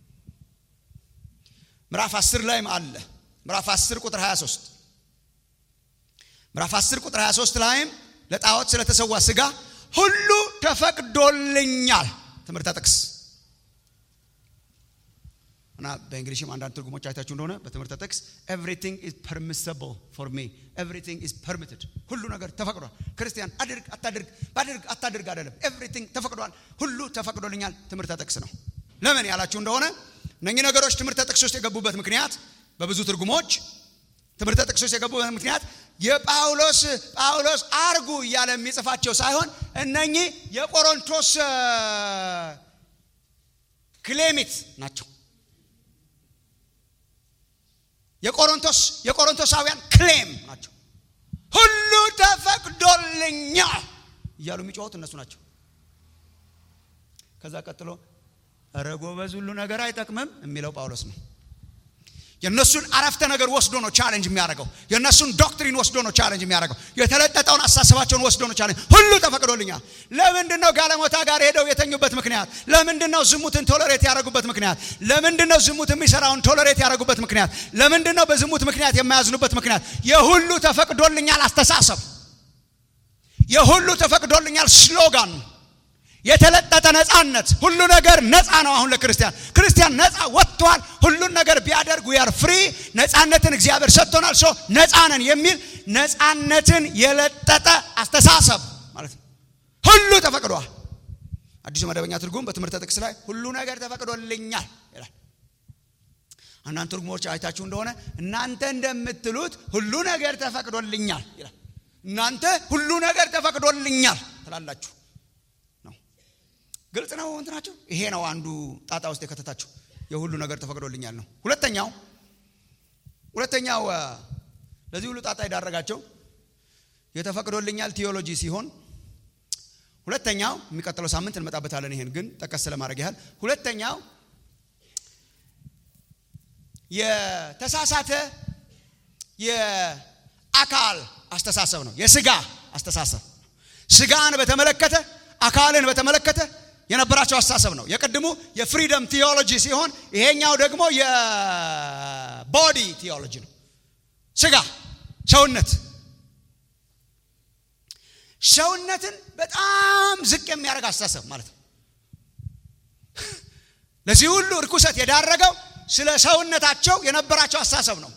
[SPEAKER 2] ምዕራፍ 10 ላይም አለ ምዕራፍ 10 ቁጥር 23 ምዕራፍ 10 ቁጥር 23 ላይም ለጣዖት ስለተሰዋ ስጋ ሁሉ ተፈቅዶልኛል ትምህርተ ጥቅስ እና በእንግሊሽም አንዳንድ ትርጉሞች አይታችሁ እንደሆነ በትምህርተ ጥቅስ ኤቭሪቲንግ ኢዝ ፐርሚሰብል ፎር ሚ ኤቭሪቲንግ ኢዝ ፐርሚትድ ሁሉ ነገር ተፈቅዷል ክርስቲያን አድርግ አታድርግ ባድርግ አታድርግ አይደለም ኤቭሪቲንግ ተፈቅዷል ሁሉ ተፈቅዶልኛል ትምህርተ ጥቅስ ነው ለምን ያላችሁ እንደሆነ እነኚህ ነገሮች ትምህርተ ጥቅስ ውስጥ የገቡበት ምክንያት በብዙ ትርጉሞች ትምህርተ ጥቅስ ውስጥ የገቡበት ምክንያት የጳውሎስ ጳውሎስ አርጉ እያለ የሚጽፋቸው ሳይሆን እነኚህ የቆሮንቶስ ክሌሚት ናቸው የቆሮንቶስ የቆሮንቶሳውያን ክሌም ናቸው ሁሉ ተፈቅዶልኛል እያሉ የሚጮሁት እነሱ ናቸው ከዛ ቀጥሎ እረ ጎበዝ ሁሉ ነገር አይጠቅምም የሚለው ጳውሎስ ነው የእነሱን አረፍተ ነገር ወስዶ ነው ቻሌንጅ የሚያደርገው የእነሱን ዶክትሪን ወስዶ ነው ቻሌንጅ የሚያደርገው የተለጠጠውን አሳሰባቸውን ወስዶ ነው ቻሌንጅ ሁሉ ተፈቅዶልኛል ለምንድን ነው ጋለሞታ ጋር ሄደው የተኙበት ምክንያት ለምንድን ነው ዝሙትን ቶለሬት ያደረጉበት ምክንያት ለምንድን ነው ዝሙት የሚሰራውን ቶለሬት ያደረጉበት ምክንያት ለምንድን ነው በዝሙት ምክንያት የማያዝኑበት ምክንያት የሁሉ ተፈቅዶልኛል አስተሳሰብ የሁሉ ተፈቅዶልኛል ስሎጋን የተለጠጠ ነፃነት ሁሉ ነገር ነፃ ነው አሁን ለክርስቲያን ክርስቲያን ክርስቲያን ነፃ ወጥቷል። ሁሉን ነገር ቢያደርግ ዊ አር ፍሪ፣ ነፃነትን እግዚአብሔር ሰጥቶናል። ሶ ነፃ ነን የሚል ነፃነትን የለጠጠ አስተሳሰብ ማለት ነው። ሁሉ ተፈቅዷል። አዲሱ መደበኛ ትርጉም በትምህርተ ጥቅስ ላይ ሁሉ ነገር ተፈቅዶልኛል ይላል። አንዳንድ ትርጉሞች አይታችሁ እንደሆነ እናንተ እንደምትሉት ሁሉ ነገር ተፈቅዶልኛል ይላል። እናንተ ሁሉ ነገር ተፈቅዶልኛል ትላላችሁ ነው። ግልጽ ነው እንትናቸው። ይሄ ነው አንዱ ጣጣ ውስጥ የከተታችሁ የሁሉ ነገር ተፈቅዶልኛል ነው። ሁለተኛው ሁለተኛው ለዚህ ሁሉ ጣጣ የዳረጋቸው የተፈቅዶልኛል ቲዮሎጂ ሲሆን ሁለተኛው የሚቀጥለው ሳምንት እንመጣበታለን። ይሄን ግን ጠቀስ ለማድረግ ያህል ሁለተኛው የተሳሳተ የአካል አስተሳሰብ ነው። የስጋ አስተሳሰብ ስጋን በተመለከተ አካልን በተመለከተ የነበራቸው አስተሳሰብ ነው። የቅድሙ የፍሪደም ቲዮሎጂ ሲሆን ይሄኛው ደግሞ የቦዲ ቲዮሎጂ ነው። ስጋ ሰውነት ሰውነትን በጣም ዝቅ የሚያደርግ አስተሳሰብ ማለት ነው። ለዚህ ሁሉ እርኩሰት የዳረገው ስለ ሰውነታቸው የነበራቸው አስተሳሰብ ነው።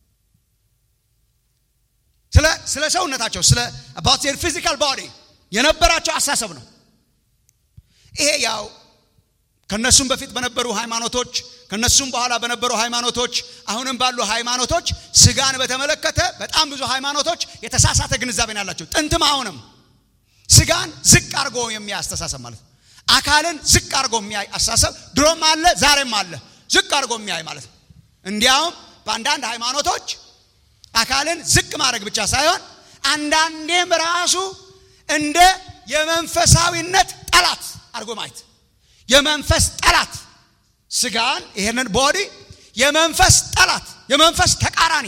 [SPEAKER 2] ስለ ሰውነታቸው ስለ አባት ዜር ፊዚካል ቦዲ የነበራቸው አስተሳሰብ ነው። ይሄ ያው ከነሱም በፊት በነበሩ ሃይማኖቶች ከነሱም በኋላ በነበሩ ሃይማኖቶች አሁንም ባሉ ሃይማኖቶች ስጋን በተመለከተ በጣም ብዙ ሃይማኖቶች የተሳሳተ ግንዛቤን ያላቸው ጥንትም አሁንም ስጋን ዝቅ አድርጎ የሚያይ አስተሳሰብ ማለት ነው። አካልን ዝቅ አድርጎ የሚያይ አስተሳሰብ ድሮም አለ፣ ዛሬም አለ። ዝቅ አድርጎ የሚያይ ማለት ነው። እንዲያውም በአንዳንድ ሃይማኖቶች አካልን ዝቅ ማድረግ ብቻ ሳይሆን አንዳንዴም ራሱ እንደ የመንፈሳዊነት ጠላት አድርጎ ማየት የመንፈስ ጠላት ስጋን ይሄንን ቦዲ የመንፈስ ጠላት የመንፈስ ተቃራኒ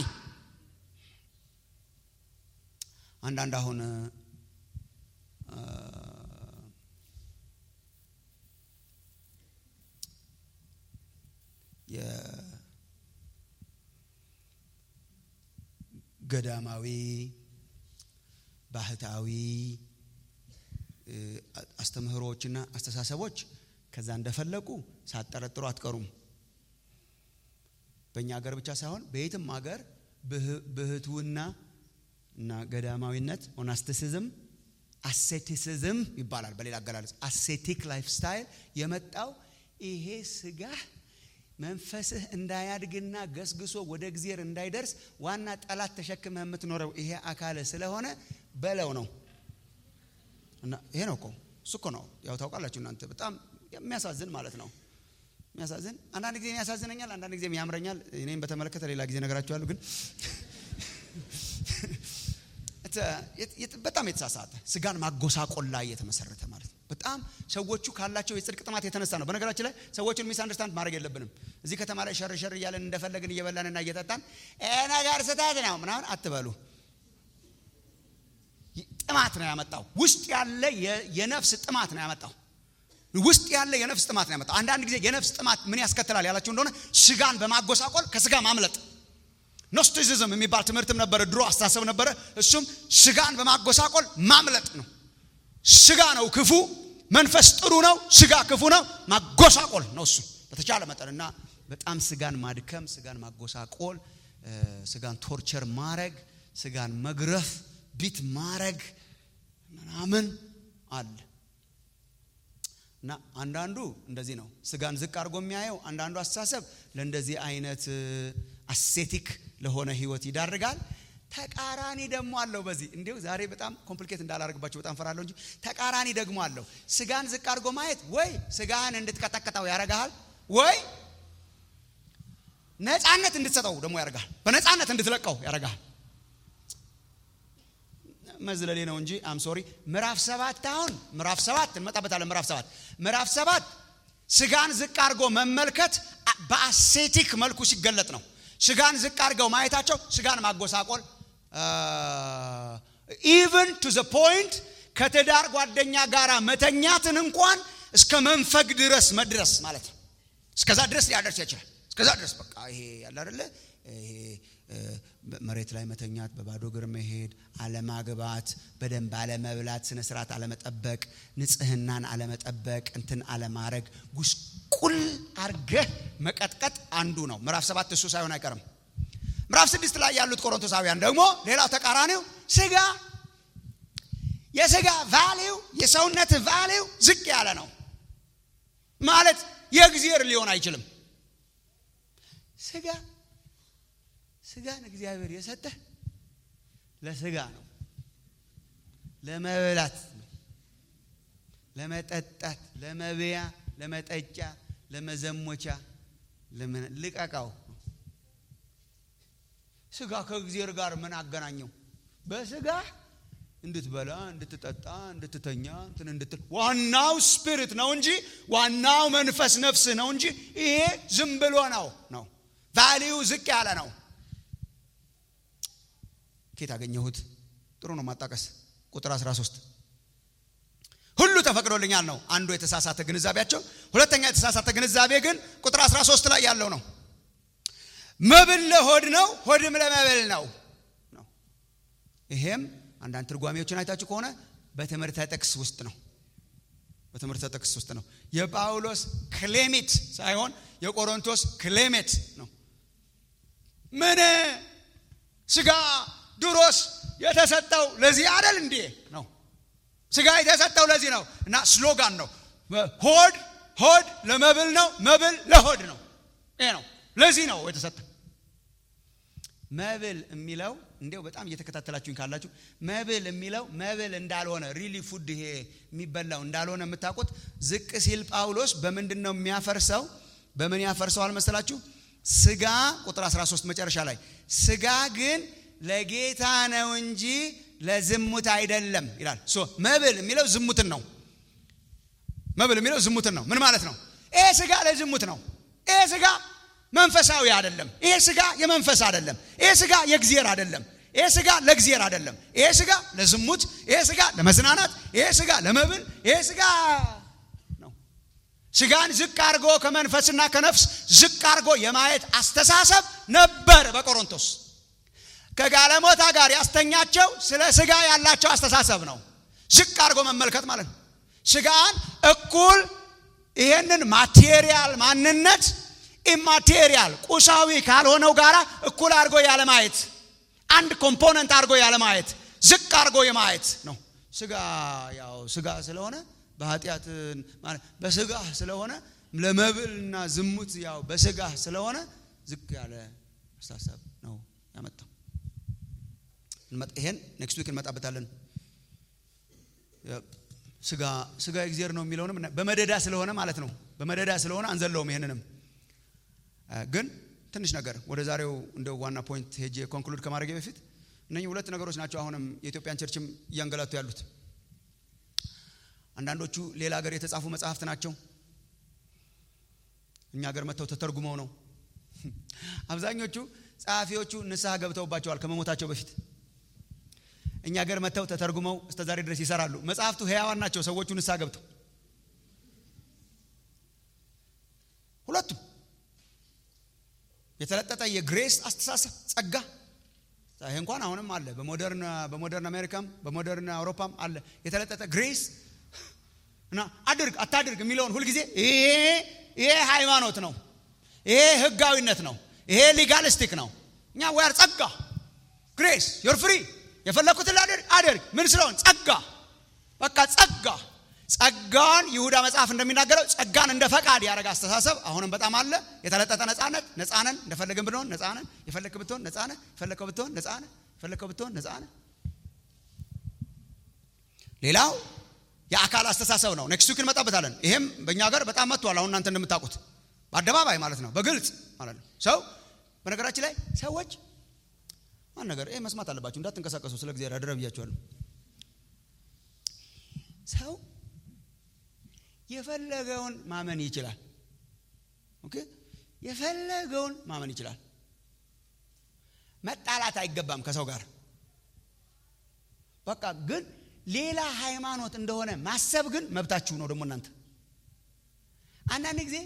[SPEAKER 2] አንዳንድ አሁን ገዳማዊ ባህታዊ አስተምህሮዎችና አስተሳሰቦች ከዛ እንደፈለቁ ሳጠረጥሩ አትቀሩም። በእኛ ሀገር ብቻ ሳይሆን በየትም ሀገር ብህትውና እና ገዳማዊነት ኦናስቲሲዝም አሴቲሲዝም ይባላል። በሌላ አገላለጽ አሴቲክ ላይፍ ስታይል የመጣው ይሄ ስጋ መንፈስህ እንዳያድግና ገስግሶ ወደ እግዚአብሔር እንዳይደርስ ዋና ጠላት ተሸክመህ የምትኖረው ይሄ አካል ስለሆነ በለው ነው። እና ይሄ ነው እኮ እሱ እኮ ነው። ያው ታውቃላችሁ እናንተ በጣም የሚያሳዝን ማለት ነው። የሚያሳዝን አንዳንድ ጊዜ ያሳዝነኛል፣ አንዳንድ ጊዜ ያምረኛል። እኔም በተመለከተ ሌላ ጊዜ ነገራችኋለሁ። ግን በጣም የተሳሳተ ስጋን ማጎሳቆል ላይ የተመሰረተ ማለት ነው። በጣም ሰዎቹ ካላቸው የጽድቅ ጥማት የተነሳ ነው። በነገራችን ላይ ሰዎቹን ሚስ አንደርስታንድ ማድረግ የለብንም። እዚህ ከተማ ላይ ሸር ሸር እያለን እንደፈለግን እየበላንና እየጠጣን ነገር ስህተት ነው ምናምን አትበሉ። ጥማት ነው ያመጣው። ውስጥ ያለ የነፍስ ጥማት ነው ያመጣው። ውስጥ ያለ የነፍስ ጥማት ነው ያመጣው። አንዳንድ ጊዜ የነፍስ ጥማት ምን ያስከትላል ያላችሁ እንደሆነ ስጋን በማጎሳቆል ከስጋ ማምለጥ ኖስቲሲዝም የሚባል ትምህርትም ነበረ፣ ድሮ አስተሳሰብ ነበረ። እሱም ስጋን በማጎሳቆል ማምለጥ ነው። ስጋ ነው ክፉ፣ መንፈስ ጥሩ ነው፣ ስጋ ክፉ ነው። ማጎሳቆል ነው እሱ በተቻለ መጠን እና በጣም ስጋን ማድከም፣ ስጋን ማጎሳቆል፣ ስጋን ቶርቸር ማረግ፣ ስጋን መግረፍ፣ ቢት ማረግ ምናምን አለ እና አንዳንዱ እንደዚህ ነው ስጋን ዝቅ አድርጎ የሚያየው። አንዳንዱ አስተሳሰብ ለእንደዚህ አይነት አሴቲክ ለሆነ ህይወት ይዳርጋል። ተቃራኒ ደግሞ አለው። በዚህ እንዲሁ ዛሬ በጣም ኮምፕሊኬት እንዳላደርግባቸው በጣም ፈራለሁ እንጂ ተቃራኒ ደግሞ አለው። ስጋን ዝቅ አድርጎ ማየት ወይ ስጋህን እንድትቀጠቅጠው ያደርግሃል፣ ወይ ነፃነት እንድትሰጠው ደግሞ ያደርግሃል። በነፃነት እንድትለቀው ያደርግሃል። መዝለሌ ነው እንጂ አም ሶሪ። ምዕራፍ ሰባት አሁን ምዕራፍ ሰባት እንመጣበታለን። ምዕራፍ ሰባት ምዕራፍ ሰባት ስጋን ዝቅ አድርጎ መመልከት በአሴቲክ መልኩ ሲገለጥ ነው። ስጋን ዝቅ አድርገው ማየታቸው ስጋን ማጎሳቆል ኢቨን ቱ ዘ ፖይንት ከትዳር ጓደኛ ጋር መተኛትን እንኳን እስከ መንፈግ ድረስ መድረስ ማለት ነው። እስከዛ ድረስ ሊያደርስ ይችላል። እስከዛ ድረስ በቃ ይሄ ያለ አይደለ ይሄ መሬት ላይ መተኛት፣ በባዶ እግር መሄድ፣ አለማግባት፣ በደንብ አለመብላት፣ ስነ ስርዓት አለመጠበቅ፣ ንጽህናን አለመጠበቅ፣ እንትን አለማድረግ፣ ጉስቁል አርገህ መቀጥቀጥ አንዱ ነው። ምዕራፍ ሰባት እሱ ሳይሆን አይቀርም። ምዕራፍ ስድስት ላይ ያሉት ቆሮንቶሳውያን ደግሞ ሌላው ተቃራኒው ስጋ የስጋ ቫሊው የሰውነት ቫሊው ዝቅ ያለ ነው ማለት የእግዚአብሔር ሊሆን አይችልም። ስጋ ስጋን እግዚአብሔር የሰጠህ ለስጋ ነው፣ ለመብላት ነው፣ ለመጠጣት፣ ለመብያ፣ ለመጠጫ፣ ለመዘሞቻ፣ ልቀቃው። ስጋ ከእግዚአብሔር ጋር ምን አገናኘው? በስጋ እንድትበላ እንድትጠጣ እንድትተኛ እንትን እንድትል ዋናው ስፒሪት ነው እንጂ ዋናው መንፈስ ነፍስ ነው እንጂ ይሄ ዝም ብሎ ነው ነው ቫሊዩ ዝቅ ያለ ነው። ኬት አገኘሁት? ጥሩ ነው ማጣቀስ። ቁጥር 13 ሁሉ ተፈቅዶልኛል ነው አንዱ የተሳሳተ ግንዛቤያቸው። ሁለተኛ የተሳሳተ ግንዛቤ ግን ቁጥር 13 ላይ ያለው ነው። መብል ለሆድ ነው፣ ሆድም ለመብል ነው ነው ይሄም አንዳንድ ትርጓሜዎችን አይታችሁ ከሆነ በትምህርተ ጥቅስ ውስጥ ነው። በትምህርተ ጥቅስ ውስጥ ነው። የጳውሎስ ክሌሜት ሳይሆን የቆሮንቶስ ክሌሜት ነው። ምን ስጋ ድሮስ የተሰጠው ለዚህ አይደል እንዴ? ነው ስጋ የተሰጠው ለዚህ ነው እና ስሎጋን ነው። ሆድ ሆድ ለመብል ነው፣ መብል ለሆድ ነው። ይሄ ነው። ለዚህ ነው የተሰጠው። መብል የሚለው እንዲያው በጣም እየተከታተላችሁኝ ካላችሁ መብል የሚለው መብል እንዳልሆነ ሪሊ ፉድ ይሄ የሚበላው እንዳልሆነ የምታውቁት ዝቅ ሲል ጳውሎስ በምንድን ነው የሚያፈርሰው? በምን ያፈርሰዋል መሰላችሁ? ስጋ ቁጥር 13 መጨረሻ ላይ ስጋ ግን ለጌታ ነው እንጂ ለዝሙት አይደለም ይላል። ሶ መብል የሚለው ዝሙትን ነው። መብል የሚለው ዝሙትን ነው። ምን ማለት ነው? ይሄ ስጋ ለዝሙት ነው። ይሄ ስጋ መንፈሳዊ አይደለም። ይሄ ስጋ የመንፈስ አይደለም። ይሄ ስጋ የእግዚአብሔር አይደለም። ይሄ ስጋ ለእግዚአብሔር አይደለም። ይሄ ስጋ ለዝሙት፣ ይሄ ስጋ ለመዝናናት፣ ይሄ ስጋ ለመብል፣ ይሄ ስጋ ነው። ስጋን ዝቅ አድርጎ ከመንፈስና ከነፍስ ዝቅ አድርጎ የማየት አስተሳሰብ ነበር በቆሮንቶስ። ከጋለሞታ ጋር ያስተኛቸው ስለ ስጋ ያላቸው አስተሳሰብ ነው። ዝቅ አድርጎ መመልከት ማለት ነው። ስጋን እኩል ይሄንን ማቴሪያል ማንነት ኢማቴሪያል ቁሳዊ ካልሆነው ጋር እኩል አድርጎ ያለማየት አንድ ኮምፖነንት አድርጎ ያለማየት ዝቅ አድርጎ የማየት ነው። ስጋ ያው ስጋ ስለሆነ በኃጢአት በስጋ ስለሆነ ለመብልና ዝሙት ያው በስጋ ስለሆነ ዝቅ ያለ አስተሳሰብ ነው ያመጣው። ይሄን ኔክስት ዊክ እንመጣበታለን። ስጋ ስጋ እግዚአብሔር ነው የሚለውንም በመደዳ ስለሆነ ማለት ነው። በመደዳ ስለሆነ አንዘለውም ይሄንንም ግን ትንሽ ነገር ወደ ዛሬው እንደ ዋና ፖይንት ሄጄ ኮንክሉድ ከማድረጌ በፊት እነኚህ ሁለት ነገሮች ናቸው አሁንም የኢትዮጵያን ቸርችም እያንገላቱ ያሉት። አንዳንዶቹ ሌላ ሀገር የተጻፉ መጽሐፍት ናቸው። እኛ ሀገር መጥተው ተተርጉመው ነው። አብዛኞቹ ጸሐፊዎቹ ንስሐ ገብተውባቸዋል ከመሞታቸው በፊት። እኛ ሀገር መጥተው ተተርጉመው እስከ ዛሬ ድረስ ይሰራሉ። መጽሐፍቱ ሕያዋን ናቸው። ሰዎቹ ንስሐ ገብተው ሁለቱም የተለጠጠ የግሬስ አስተሳሰብ ጸጋ ይሄ እንኳን አሁንም አለ። በሞደርን በሞደርን አሜሪካም በሞደርን አውሮፓም አለ የተለጠጠ ግሬስ እና አድርግ አታድርግ የሚለውን ሁልጊዜ ይሄ ይሄ ሃይማኖት ነው፣ ይሄ ህጋዊነት ነው፣ ይሄ ሊጋሊስቲክ ነው። እኛ ወያር ጸጋ ግሬስ ዮር ፍሪ የፈለኩትን ላድርግ አድርግ ምን ስለሆን ጸጋ በቃ ጸጋ ጸጋን ይሁዳ መጽሐፍ እንደሚናገረው ጸጋን እንደ ፈቃድ ያደረገ አስተሳሰብ አሁንም በጣም አለ። የተለጠጠ ነጻነት ነጻነን እንደፈለግን ብንሆን ነጻነን የፈለግክ ብትሆን ነጻነን የፈለግከው ብትሆን ነጻነን የፈለግከው ብትሆን ነጻነን። ሌላው የአካል አስተሳሰብ ነው። ኔክስት ዊክ እንመጣበታለን። ይሄም በእኛ ሀገር በጣም መጥቷል። አሁን እናንተ እንደምታውቁት በአደባባይ ማለት ነው፣ በግልጽ ማለት ነው። ሰው በነገራችን ላይ ሰዎች ማን ነገር ይሄ መስማት አለባችሁ፣ እንዳትንቀሳቀሱ ስለ እግዚአብሔር አደራ ብያችኋለሁ። ሰው የፈለገውን ማመን ይችላል። ኦኬ የፈለገውን ማመን ይችላል። መጣላት አይገባም ከሰው ጋር በቃ ግን ሌላ ሃይማኖት እንደሆነ ማሰብ ግን መብታችሁ ነው። ደግሞ እናንተ አንዳንድ ጊዜ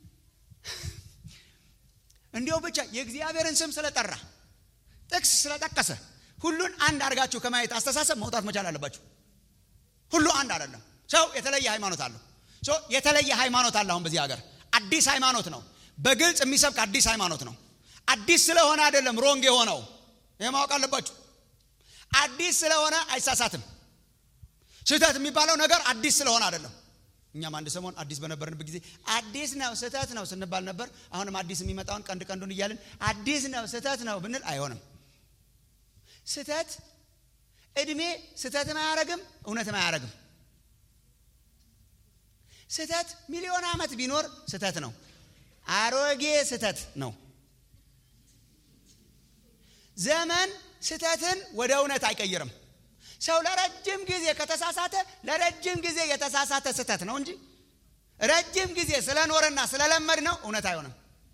[SPEAKER 2] እንዲያው ብቻ የእግዚአብሔርን ስም ስለጠራ ጥቅስ ስለጠቀሰ ሁሉን አንድ አድርጋችሁ ከማየት አስተሳሰብ መውጣት መቻል አለባችሁ። ሁሉ አንድ አይደለም። ሰው የተለየ ሃይማኖት አለው። የተለየ ሃይማኖት አለ። አሁን በዚህ ሀገር አዲስ ሃይማኖት ነው። በግልጽ የሚሰብክ አዲስ ሃይማኖት ነው። አዲስ ስለሆነ አይደለም ሮንግ የሆነው። ይህ ማወቅ አለባችሁ። አዲስ ስለሆነ አይሳሳትም። ስህተት የሚባለው ነገር አዲስ ስለሆነ አይደለም። እኛም አንድ ሰሞን አዲስ በነበርንበት ጊዜ አዲስ ነው ስህተት ነው ስንባል ነበር። አሁንም አዲስ የሚመጣውን ቀንድ ቀንዱን እያልን አዲስ ነው ስህተት ነው ብንል አይሆንም። ስህተት እድሜ ስህተትም አያረግም፣ እውነትም አያረግም። ስህተት ሚሊዮን ዓመት ቢኖር ስህተት ነው። አሮጌ ስህተት ነው። ዘመን ስህተትን ወደ እውነት አይቀይርም። ሰው ለረጅም ጊዜ ከተሳሳተ ለረጅም ጊዜ የተሳሳተ ስህተት ነው እንጂ ረጅም ጊዜ ስለኖረና ስለለመድ ነው እውነት አይሆንም።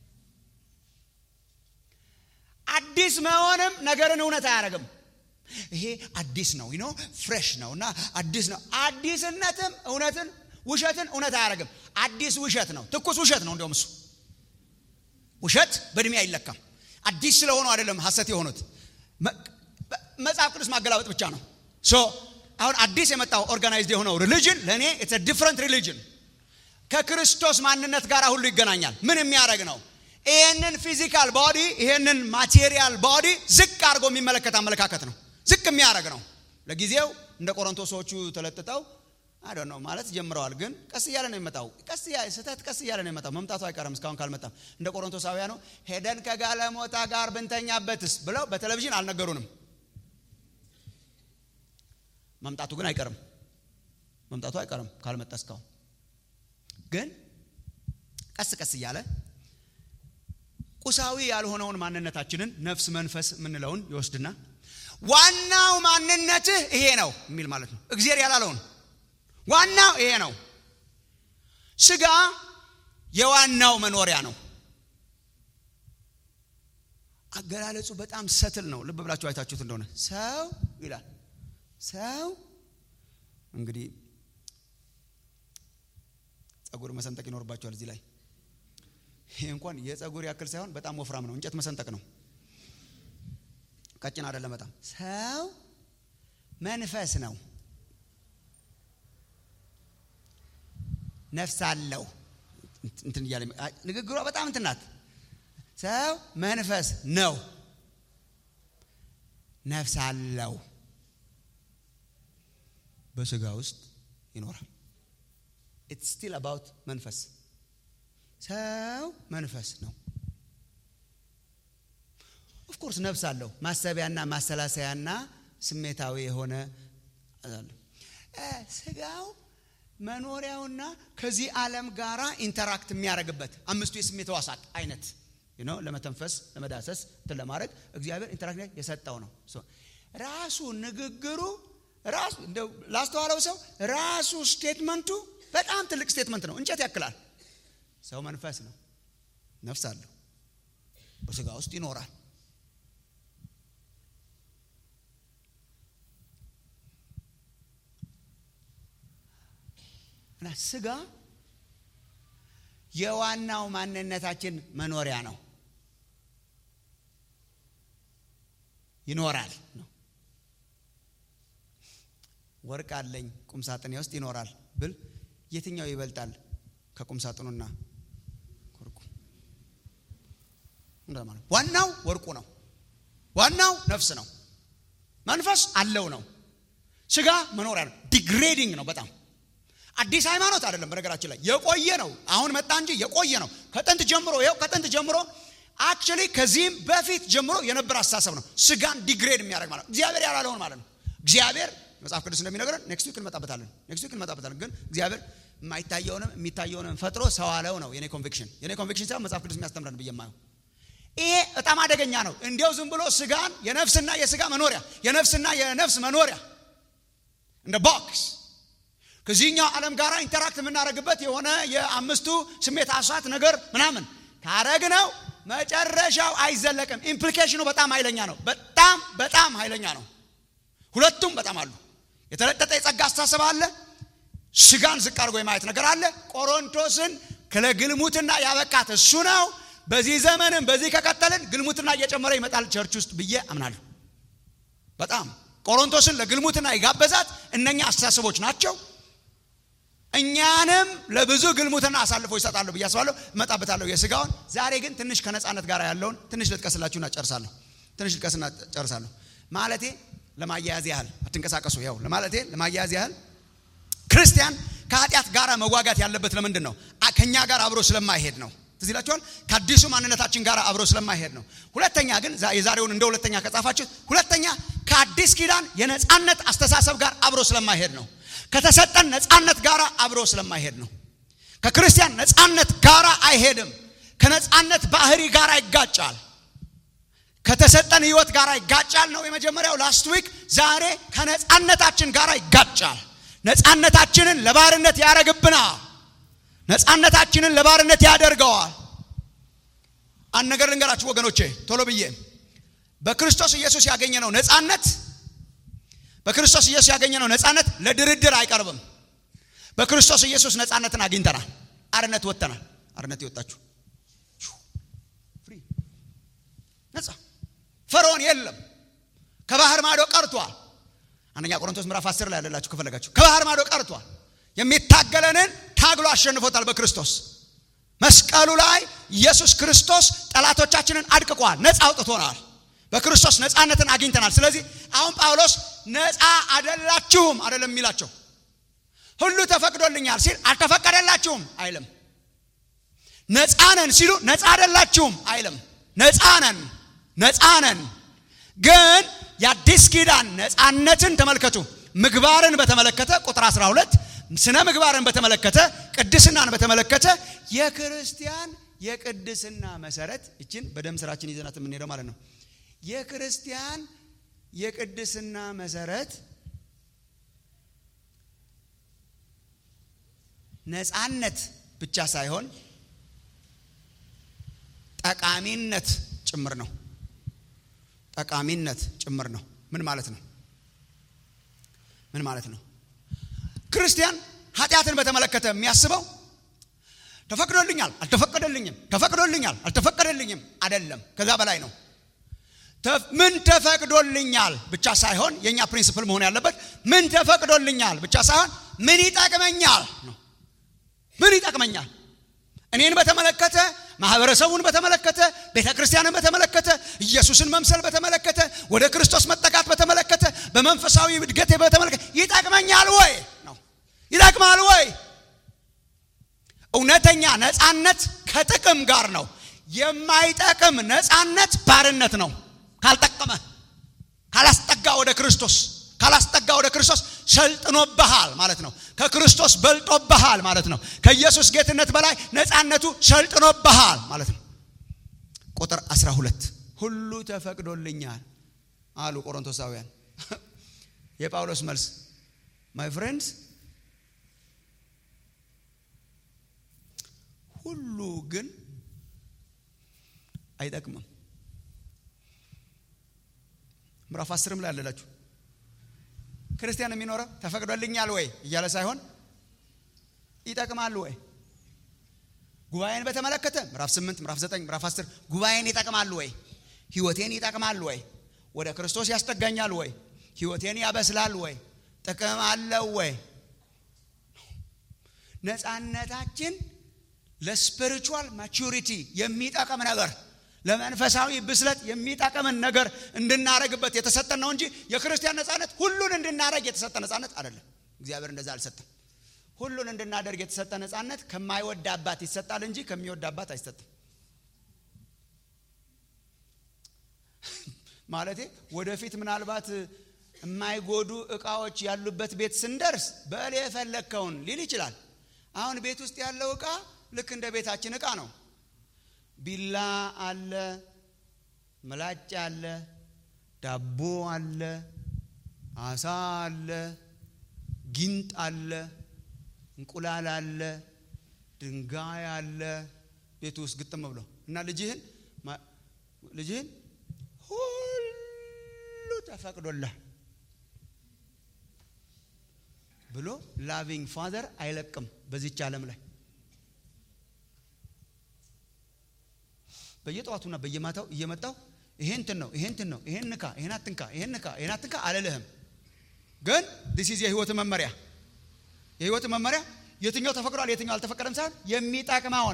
[SPEAKER 2] አዲስ መሆንም ነገርን እውነት አያደርግም። ይሄ አዲስ ነው ይኖ ፍሬሽ ነው እና አዲስ ነው። አዲስነትም እውነትን ውሸትን እውነት አያደርግም። አዲስ ውሸት ነው፣ ትኩስ ውሸት ነው። እንዲሁም እሱ ውሸት በእድሜ አይለካም። አዲስ ስለሆኑ አይደለም ሐሰት የሆኑት መጽሐፍ ቅዱስ ማገላበጥ ብቻ ነው። ሶ አሁን አዲስ የመጣው ኦርጋናይዝድ የሆነው ሪሊጅን ለእኔ ኢትስ ዲፍረንት ሪሊጅን ከክርስቶስ ማንነት ጋር ሁሉ ይገናኛል። ምን የሚያደርግ ነው? ይህንን ፊዚካል ቦዲ ይህንን ማቴሪያል ቦዲ ዝቅ አድርጎ የሚመለከት አመለካከት ነው። ዝቅ የሚያደርግ ነው። ለጊዜው እንደ ቆሮንቶሶቹ ተለጥጠው አይ ነው ማለት ጀምረዋል። ግን ቀስ እያለ ነው የሚመጣው። ቀስ ስህተት ቀስ እያለ ነው የሚመጣው። መምጣቱ አይቀርም እስካሁን ካልመጣም። እንደ ቆሮንቶሳውያኑ ሄደን ከጋለሞታ ጋር ብንተኛበትስ ብለው በቴሌቪዥን አልነገሩንም። መምጣቱ ግን አይቀርም። መምጣቱ አይቀርም ካልመጣ እስካሁን ግን ቀስ ቀስ እያለ ቁሳዊ ያልሆነውን ማንነታችንን ነፍስ፣ መንፈስ የምንለውን ይወስድና ዋናው ማንነትህ ይሄ ነው የሚል ማለት ነው። እግዚአብሔር ያላለውን ዋናው ይሄ ነው። ስጋ የዋናው መኖሪያ ነው። አገላለጹ በጣም ሰትል ነው። ልብ ብላችሁ አይታችሁት እንደሆነ ሰው ይላል። ሰው እንግዲህ ጸጉር መሰንጠቅ ይኖርባቸዋል እዚህ ላይ። ይሄ እንኳን የጸጉር ያክል ሳይሆን በጣም ወፍራም ነው። እንጨት መሰንጠቅ ነው። ቀጭን አይደለም በጣም ሰው መንፈስ ነው። ነፍስ አለው። እንትን እያለ ንግግሯ በጣም እንትን ናት። ሰው መንፈስ ነው፣ ነፍስ አለው፣ በስጋ ውስጥ ይኖራል። ኢትስ ስቲል አባውት መንፈስ። ሰው መንፈስ ነው። ኦፍኮርስ ነፍስ አለው፣ ማሰቢያና ማሰላሰያና ስሜታዊ የሆነ ስጋው መኖሪያውና ከዚህ ዓለም ጋራ ኢንተራክት የሚያደርግበት አምስቱ የስሜት ሕዋሳት አይነት ነው። ለመተንፈስ፣ ለመዳሰስ እንትን ለማድረግ እግዚአብሔር ኢንተራክት የሰጠው ነው። ራሱ ንግግሩ ራሱ እንደው ላስተዋለው ሰው ራሱ ስቴትመንቱ በጣም ትልቅ ስቴትመንት ነው። እንጨት ያክላል። ሰው መንፈስ ነው፣ ነፍስ አለው፣ በስጋ ውስጥ ይኖራል። እና ስጋ የዋናው ማንነታችን መኖሪያ ነው። ይኖራል ነው። ወርቅ አለኝ ቁም ሳጥኔ ውስጥ ይኖራል ብል የትኛው ይበልጣል ከቁም ሳጥኑና ወርቁ? እንደማለት ዋናው ወርቁ ነው። ዋናው ነፍስ ነው። መንፈስ አለው ነው። ስጋ መኖሪያ ነው። ዲግሬዲንግ ነው በጣም አዲስ ሃይማኖት አይደለም። በነገራችን ላይ የቆየ ነው። አሁን መጣ እንጂ የቆየ ነው። ከጥንት ጀምሮ ይኸው ከጥንት ጀምሮ አክቹሊ ከዚህም በፊት ጀምሮ የነበረ አስተሳሰብ ነው። ስጋን ዲግሬድ የሚያደርግ ማለት ነው። እግዚአብሔር ያላለውን ማለት ነው። እግዚአብሔር መጽሐፍ ቅዱስ እንደሚነግረን ኔክስት ዊክ እንመጣበታለን። ኔክስት ዊክ እንመጣበታለን። ግን እግዚአብሔር የማይታየውንም የሚታየውንም ፈጥሮ ሰው አለው ነው የኔ ኮንቪክሽን። የኔ ኮንቪክሽን ሳይሆን መጽሐፍ ቅዱስ የሚያስተምረን ብዬ የማየው ይሄ በጣም አደገኛ ነው። እንዲያው ዝም ብሎ ስጋን የነፍስና የስጋ መኖሪያ የነፍስና የነፍስ መኖሪያ እንደ ቦክስ ከዚህኛው ዓለም ጋር ኢንተራክት የምናደርግበት የሆነ የአምስቱ ስሜት አሳት ነገር ምናምን ካረግ ነው መጨረሻው አይዘለቅም። ኢምፕሊኬሽኑ በጣም ኃይለኛ ነው። በጣም በጣም ኃይለኛ ነው። ሁለቱም በጣም አሉ። የተለጠጠ የጸጋ አስተሳሰብ አለ። ስጋን ዝቅ አድርጎ የማየት ነገር አለ። ቆሮንቶስን ለግልሙትና ያበቃት እሱ ነው። በዚህ ዘመንም በዚህ ከቀጠልን ግልሙትና እየጨመረ ይመጣል ቸርች ውስጥ ብዬ አምናለሁ። በጣም ቆሮንቶስን ለግልሙትና የጋበዛት እነኛ አስተሳሰቦች ናቸው። እኛንም ለብዙ ግልሙትና አሳልፎ ይሰጣለሁ ብዬ አስባለሁ። እመጣበታለሁ የስጋውን። ዛሬ ግን ትንሽ ከነፃነት ጋር ያለውን ትንሽ ልጥቀስላችሁና ጨርሳለሁ። ትንሽ ልጥቀስና ጨርሳለሁ። ማለቴ ለማያያዝ ያህል አትንቀሳቀሱ። ያው ለማለቴ ለማያያዝ ያህል ክርስቲያን ከኃጢአት ጋር መዋጋት ያለበት ለምንድን ነው? ከእኛ ጋር አብሮ ስለማይሄድ ነው። ትዝ ይላችኋል። ከአዲሱ ማንነታችን ጋር አብሮ ስለማይሄድ ነው። ሁለተኛ ግን የዛሬውን እንደ ሁለተኛ ከጻፋችሁ፣ ሁለተኛ ከአዲስ ኪዳን የነፃነት አስተሳሰብ ጋር አብሮ ስለማይሄድ ነው። ከተሰጠን ነፃነት ጋር አብሮ ስለማይሄድ ነው። ከክርስቲያን ነፃነት ጋር አይሄድም። ከነፃነት ባህሪ ጋር ይጋጫል። ከተሰጠን ህይወት ጋር ይጋጫል ነው የመጀመሪያው ላስት ዊክ። ዛሬ ከነፃነታችን ጋር ይጋጫል። ነፃነታችንን ለባርነት ያደርግብናል። ነፃነታችንን ለባርነት ያደርገዋል። አንድ ነገር ልንገራችሁ ወገኖቼ፣ ቶሎ ብዬ በክርስቶስ ኢየሱስ ያገኘነው ነፃነት በክርስቶስ ኢየሱስ ያገኘነው ነፃነት ለድርድር አይቀርብም። በክርስቶስ ኢየሱስ ነፃነትን አግኝተናል። አርነት ወጥተናል። አርነት የወጣችሁ ነፃ ፈርዖን የለም። ከባህር ማዶ ቀርቷል። አንደኛ ቆሮንቶስ ምዕራፍ 10 ላይ ያለላችሁ ከፈለጋችሁ ከባህር ማዶ ቀርቷል። የሚታገለንን ታግሎ አሸንፎታል። በክርስቶስ መስቀሉ ላይ ኢየሱስ ክርስቶስ ጠላቶቻችንን አድቅቋል። ነፃ አውጥቶናል። በክርስቶስ ነፃነትን አግኝተናል። ስለዚህ አሁን ጳውሎስ ነፃ አደላችሁም አደለም የሚላቸው ሁሉ ተፈቅዶልኛል ሲል አልተፈቀደላችሁም አይልም። ነፃ ነን ሲሉ ነፃ አደላችሁም አይልም። ነፃ ነን ነፃ ነን ግን የአዲስ ኪዳን ነፃነትን ተመልከቱ። ምግባርን በተመለከተ ቁጥር 12 ስነ ምግባርን በተመለከተ ቅድስናን በተመለከተ የክርስቲያን የቅድስና መሰረት እችን በደም ስራችን ይዘናት የምንሄደው ማለት ነው። የክርስቲያን የቅድስና መሰረት ነፃነት ብቻ ሳይሆን ጠቃሚነት ጭምር ነው። ጠቃሚነት ጭምር ነው። ምን ማለት ነው? ምን ማለት ነው? ክርስቲያን ኃጢአትን በተመለከተ የሚያስበው ተፈቅዶልኛል፣ አልተፈቀደልኝም፣ ተፈቅዶልኛል፣ አልተፈቀደልኝም አይደለም። ከዛ በላይ ነው። ምን ተፈቅዶልኛል ብቻ ሳይሆን የእኛ ፕሪንስፕል መሆን ያለበት ምን ተፈቅዶልኛል ብቻ ሳይሆን ምን ይጠቅመኛል ነው። ምን ይጠቅመኛል? እኔን በተመለከተ ማህበረሰቡን በተመለከተ ቤተ ክርስቲያንን በተመለከተ ኢየሱስን መምሰል በተመለከተ ወደ ክርስቶስ መጠጋት በተመለከተ በመንፈሳዊ እድገቴ በተመለከተ ይጠቅመኛል ወይ ነው። ይጠቅማል ወይ? እውነተኛ ነፃነት ከጥቅም ጋር ነው። የማይጠቅም ነፃነት ባርነት ነው። ካልጠቀመ ካላስጠጋ ወደ ክርስቶስ ካላስጠጋ ወደ ክርስቶስ ሰልጥኖብሃል ማለት ነው። ከክርስቶስ በልጦብሃል ማለት ነው። ከኢየሱስ ጌትነት በላይ ነፃነቱ ሰልጥኖብሃል ማለት ነው። ቁጥር 12 ሁሉ ተፈቅዶልኛል አሉ ቆሮንቶሳውያን። የጳውሎስ መልስ ማይ ፍሬንድስ ሁሉ ግን አይጠቅምም። ምዕራፍ አስርም ላይ አለላችሁ ክርስቲያን የሚኖረው ተፈቅዶልኛል ወይ እያለ ሳይሆን ይጠቅማል ወይ ጉባኤን በተመለከተ ምዕራፍ 8 ምዕራፍ 9 ምዕራፍ 10 ጉባኤን ይጠቅማል ወይ ህይወቴን ይጠቅማል ወይ ወደ ክርስቶስ ያስጠጋኛል ወይ ህይወቴን ያበስላል ወይ ጥቅም አለው ወይ ነፃነታችን ለስፒሪቹዋል ማቹሪቲ የሚጠቅም ነገር ለመንፈሳዊ ብስለት የሚጠቅምን ነገር እንድናረግበት የተሰጠን ነው እንጂ የክርስቲያን ነፃነት ሁሉን እንድናረግ የተሰጠ ነፃነት አይደለም። እግዚአብሔር እንደዛ አልሰጠም። ሁሉን እንድናደርግ የተሰጠ ነፃነት ከማይወድ አባት ይሰጣል እንጂ ከሚወድ አባት አይሰጥም። ማለቴ ወደፊት ምናልባት የማይጎዱ እቃዎች ያሉበት ቤት ስንደርስ በል የፈለግከውን ሊል ይችላል። አሁን ቤት ውስጥ ያለው እቃ ልክ እንደ ቤታችን እቃ ነው። ቢላ አለ፣ ምላጭ አለ፣ ዳቦ አለ፣ አሳ አለ፣ ጊንጥ አለ፣ እንቁላል አለ፣ ድንጋይ አለ ቤቱ ውስጥ ግጥም ብሎ እና ልጅህን ልጅህን ሁሉ ተፈቅዶላል ብሎ ላቪንግ ፋዘር አይለቅም በዚች ዓለም ላይ በየጠዋቱና በየማታው እየመጣው ይሄ እንትን ነው ይሄ እንትን ነው ይሄን ንካ ይሄን አትንካ ይሄን ንካ ይሄን አትንካ አልልህም። ግን ዲስ ኢዝ የህይወት መመሪያ የህይወት መመሪያ የትኛው ተፈቅዷል የትኛው አልተፈቀደም ሳይሆን የሚጠቅመውን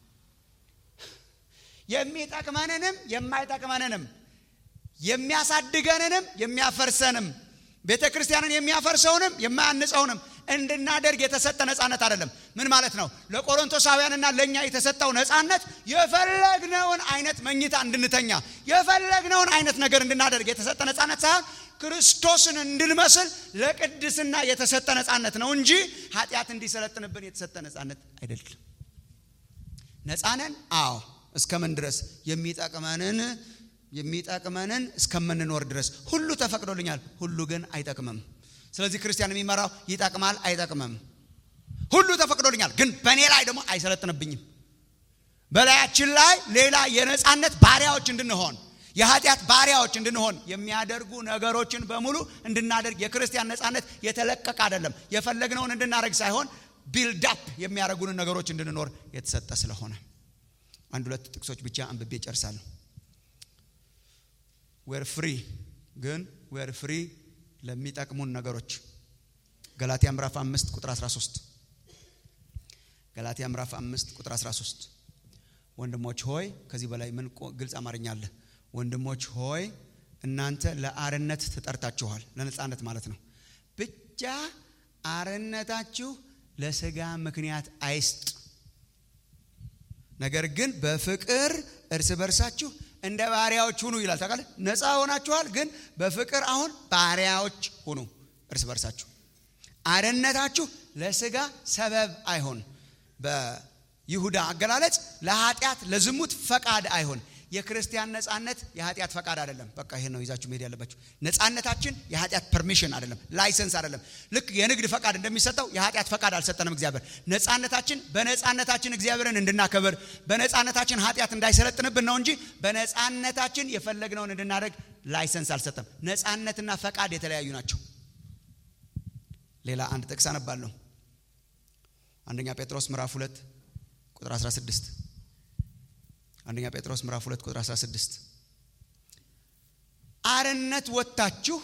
[SPEAKER 2] የሚጠቅመንንም የማይጠቅመንንም የሚያሳድገንንም የሚያፈርሰንም ቤተ ክርስቲያንን የሚያፈርሰውንም የማያንጸውንም እንድናደርግ የተሰጠ ነፃነት አይደለም። ምን ማለት ነው? ለቆሮንቶሳውያንና ለእኛ የተሰጠው ነፃነት የፈለግነውን አይነት መኝታ እንድንተኛ የፈለግነውን አይነት ነገር እንድናደርግ የተሰጠ ነፃነት ሳይሆን ክርስቶስን እንድንመስል ለቅድስና የተሰጠ ነፃነት ነው እንጂ ኃጢአት እንዲሰለጥንብን የተሰጠ ነፃነት አይደለም። ነፃነን? አዎ። እስከምን ድረስ? የሚጠቅመንን የሚጠቅመንን እስከምንኖር ድረስ ሁሉ ተፈቅዶልኛል፣ ሁሉ ግን አይጠቅምም። ስለዚህ ክርስቲያን የሚመራው ይጠቅማል አይጠቅምም። ሁሉ ተፈቅዶልኛል፣ ግን በእኔ ላይ ደግሞ አይሰለጥንብኝም። በላያችን ላይ ሌላ የነፃነት ባሪያዎች እንድንሆን የኃጢአት ባሪያዎች እንድንሆን የሚያደርጉ ነገሮችን በሙሉ እንድናደርግ የክርስቲያን ነፃነት የተለቀቀ አይደለም። የፈለግነውን እንድናደርግ ሳይሆን ቢልዳፕ የሚያደርጉንን ነገሮች እንድንኖር የተሰጠ ስለሆነ አንድ ሁለት ጥቅሶች ብቻ አንብቤ ጨርሳለሁ። ዌር ፍሪ ግን ዌር ፍሪ ለሚጠቅሙን ነገሮች ገላትያ ምዕራፍ 5 ቁጥር 13 ገላትያ ምዕራፍ 5 ቁጥር 13 ወንድሞች ሆይ ከዚህ በላይ ምን ግልጽ አማርኛ አለ? ወንድሞች ሆይ እናንተ ለአርነት ተጠርታችኋል። ለነፃነት ማለት ነው። ብቻ አርነታችሁ ለስጋ ምክንያት አይስጥ፣ ነገር ግን በፍቅር እርስ በርሳችሁ እንደ ባሪያዎች ሁኑ ይላል። ታውቃለህ፣ ነፃ ሆናችኋል፣ ግን በፍቅር አሁን ባሪያዎች ሁኑ እርስ በርሳችሁ። አርነታችሁ ለስጋ ሰበብ አይሆን። በይሁዳ አገላለጽ ለኃጢአት ለዝሙት ፈቃድ አይሆን። የክርስቲያን ነፃነት የኃጢአት ፈቃድ አይደለም። በቃ ይሄን ነው ይዛችሁ መሄድ ያለባችሁ። ነፃነታችን የኃጢአት ፐርሚሽን አይደለም፣ ላይሰንስ አይደለም። ልክ የንግድ ፈቃድ እንደሚሰጠው የኃጢአት ፈቃድ አልሰጠንም እግዚአብሔር። ነፃነታችን በነፃነታችን እግዚአብሔርን እንድናከብር በነፃነታችን ኃጢአት እንዳይሰለጥንብን ነው እንጂ በነፃነታችን የፈለግነውን እንድናደርግ ላይሰንስ አልሰጠም። ነፃነትና ፈቃድ የተለያዩ ናቸው። ሌላ አንድ ጥቅስ አነባለሁ። አንደኛ ጴጥሮስ ምዕራፍ 2 ቁጥር 16 አንደኛ ጴጥሮስ ምዕራፍ 2 ቁጥር 16 አርነት ወጥታችሁ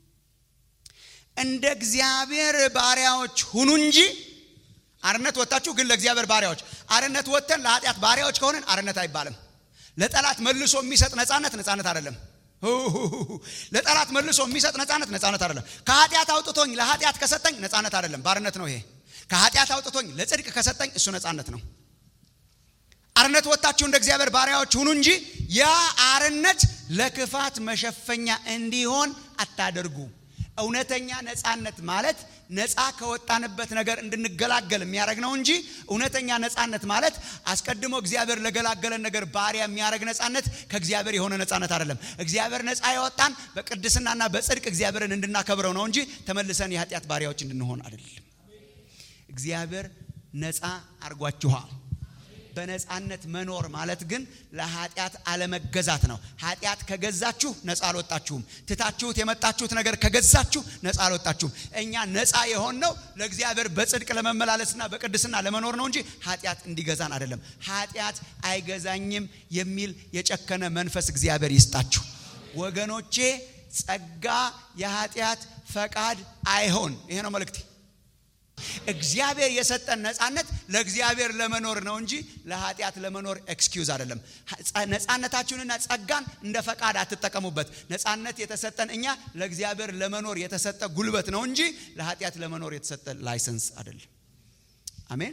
[SPEAKER 2] እንደ እግዚአብሔር ባሪያዎች ሁኑ እንጂ አርነት ወጥታችሁ ግን ለእግዚአብሔር ባሪያዎች አርነት ወጥተን ለኃጢአት ባሪያዎች ከሆነን አርነት አይባልም ለጠላት መልሶ የሚሰጥ ነፃነት ነፃነት አይደለም ለጠላት መልሶ የሚሰጥ ነፃነት ነፃነት አይደለም ከኃጢአት አውጥቶኝ ለኃጢአት ከሰጠኝ ነፃነት አይደለም ባርነት ነው ይሄ ከኃጢአት አውጥቶኝ ለጽድቅ ከሰጠኝ እሱ ነፃነት ነው አርነት ወጥታችሁ እንደ እግዚአብሔር ባሪያዎች ሁኑ እንጂ ያ አርነት ለክፋት መሸፈኛ እንዲሆን አታደርጉ። እውነተኛ ነፃነት ማለት ነፃ ከወጣንበት ነገር እንድንገላገል የሚያደርግ ነው እንጂ እውነተኛ ነፃነት ማለት አስቀድሞ እግዚአብሔር ለገላገለን ነገር ባሪያ የሚያደርግ ነፃነት ከእግዚአብሔር የሆነ ነፃነት አይደለም። እግዚአብሔር ነፃ የወጣን በቅድስናና በጽድቅ እግዚአብሔርን እንድናከብረው ነው እንጂ ተመልሰን የኃጢአት ባሪያዎች እንድንሆን አይደለም። እግዚአብሔር ነፃ አርጓችኋል። በነፃነት መኖር ማለት ግን ለኃጢአት አለመገዛት ነው። ኃጢአት ከገዛችሁ ነፃ አልወጣችሁም። ትታችሁት የመጣችሁት ነገር ከገዛችሁ ነፃ አልወጣችሁም። እኛ ነፃ የሆንነው ለእግዚአብሔር በጽድቅ ለመመላለስና በቅድስና ለመኖር ነው እንጂ ኃጢአት እንዲገዛን አይደለም። ኃጢአት አይገዛኝም የሚል የጨከነ መንፈስ እግዚአብሔር ይስጣችሁ ወገኖቼ። ጸጋ የኃጢአት ፈቃድ አይሆን። ይሄ ነው መልእክቴ። እግዚአብሔር የሰጠን ነፃነት ለእግዚአብሔር ለመኖር ነው እንጂ ለኃጢአት ለመኖር ኤክስኪውዝ አይደለም። ነፃነታችሁንና ጸጋን እንደ ፈቃድ አትጠቀሙበት። ነፃነት የተሰጠን እኛ ለእግዚአብሔር ለመኖር የተሰጠ ጉልበት ነው እንጂ ለኃጢአት ለመኖር የተሰጠ ላይሰንስ አይደለም። አሜን።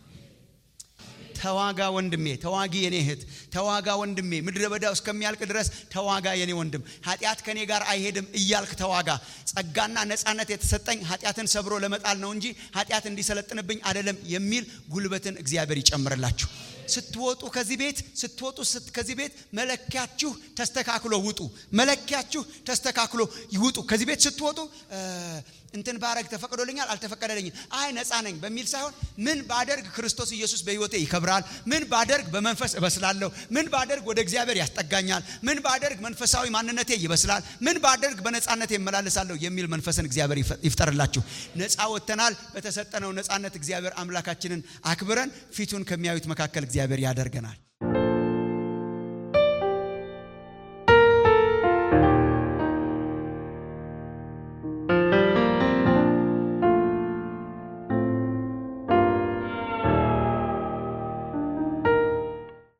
[SPEAKER 2] ተዋጋ ወንድሜ፣ ተዋጊ የኔ እህት፣ ተዋጋ ወንድሜ። ምድረ በዳው እስከሚያልቅ ድረስ ተዋጋ የኔ ወንድም። ኃጢአት ከኔ ጋር አይሄድም እያልክ ተዋጋ። ጸጋና ነፃነት የተሰጠኝ ኃጢአትን ሰብሮ ለመጣል ነው እንጂ ኃጢአት እንዲሰለጥንብኝ አይደለም የሚል ጉልበትን እግዚአብሔር ይጨምርላችሁ። ስትወጡ ከዚህ ቤት ስትወጡ ከዚህ ቤት መለኪያችሁ ተስተካክሎ ውጡ። መለኪያችሁ ተስተካክሎ ይውጡ። ከዚህ ቤት ስትወጡ እንትን ባረግ ተፈቅዶልኛል አልተፈቀደልኝም፣ አይ ነፃ ነኝ በሚል ሳይሆን ምን ባደርግ ክርስቶስ ኢየሱስ በሕይወቴ ይከብራል፣ ምን ባደርግ በመንፈስ እበስላለሁ፣ ምን ባደርግ ወደ እግዚአብሔር ያስጠጋኛል፣ ምን ባደርግ መንፈሳዊ ማንነቴ ይበስላል፣ ምን ባደርግ በነፃነቴ እመላለሳለሁ የሚል መንፈስን እግዚአብሔር ይፍጠርላችሁ። ነፃ ወጥተናል። በተሰጠነው ነፃነት እግዚአብሔር አምላካችንን አክብረን ፊቱን ከሚያዩት መካከል እግዚአብሔር ያደርገናል።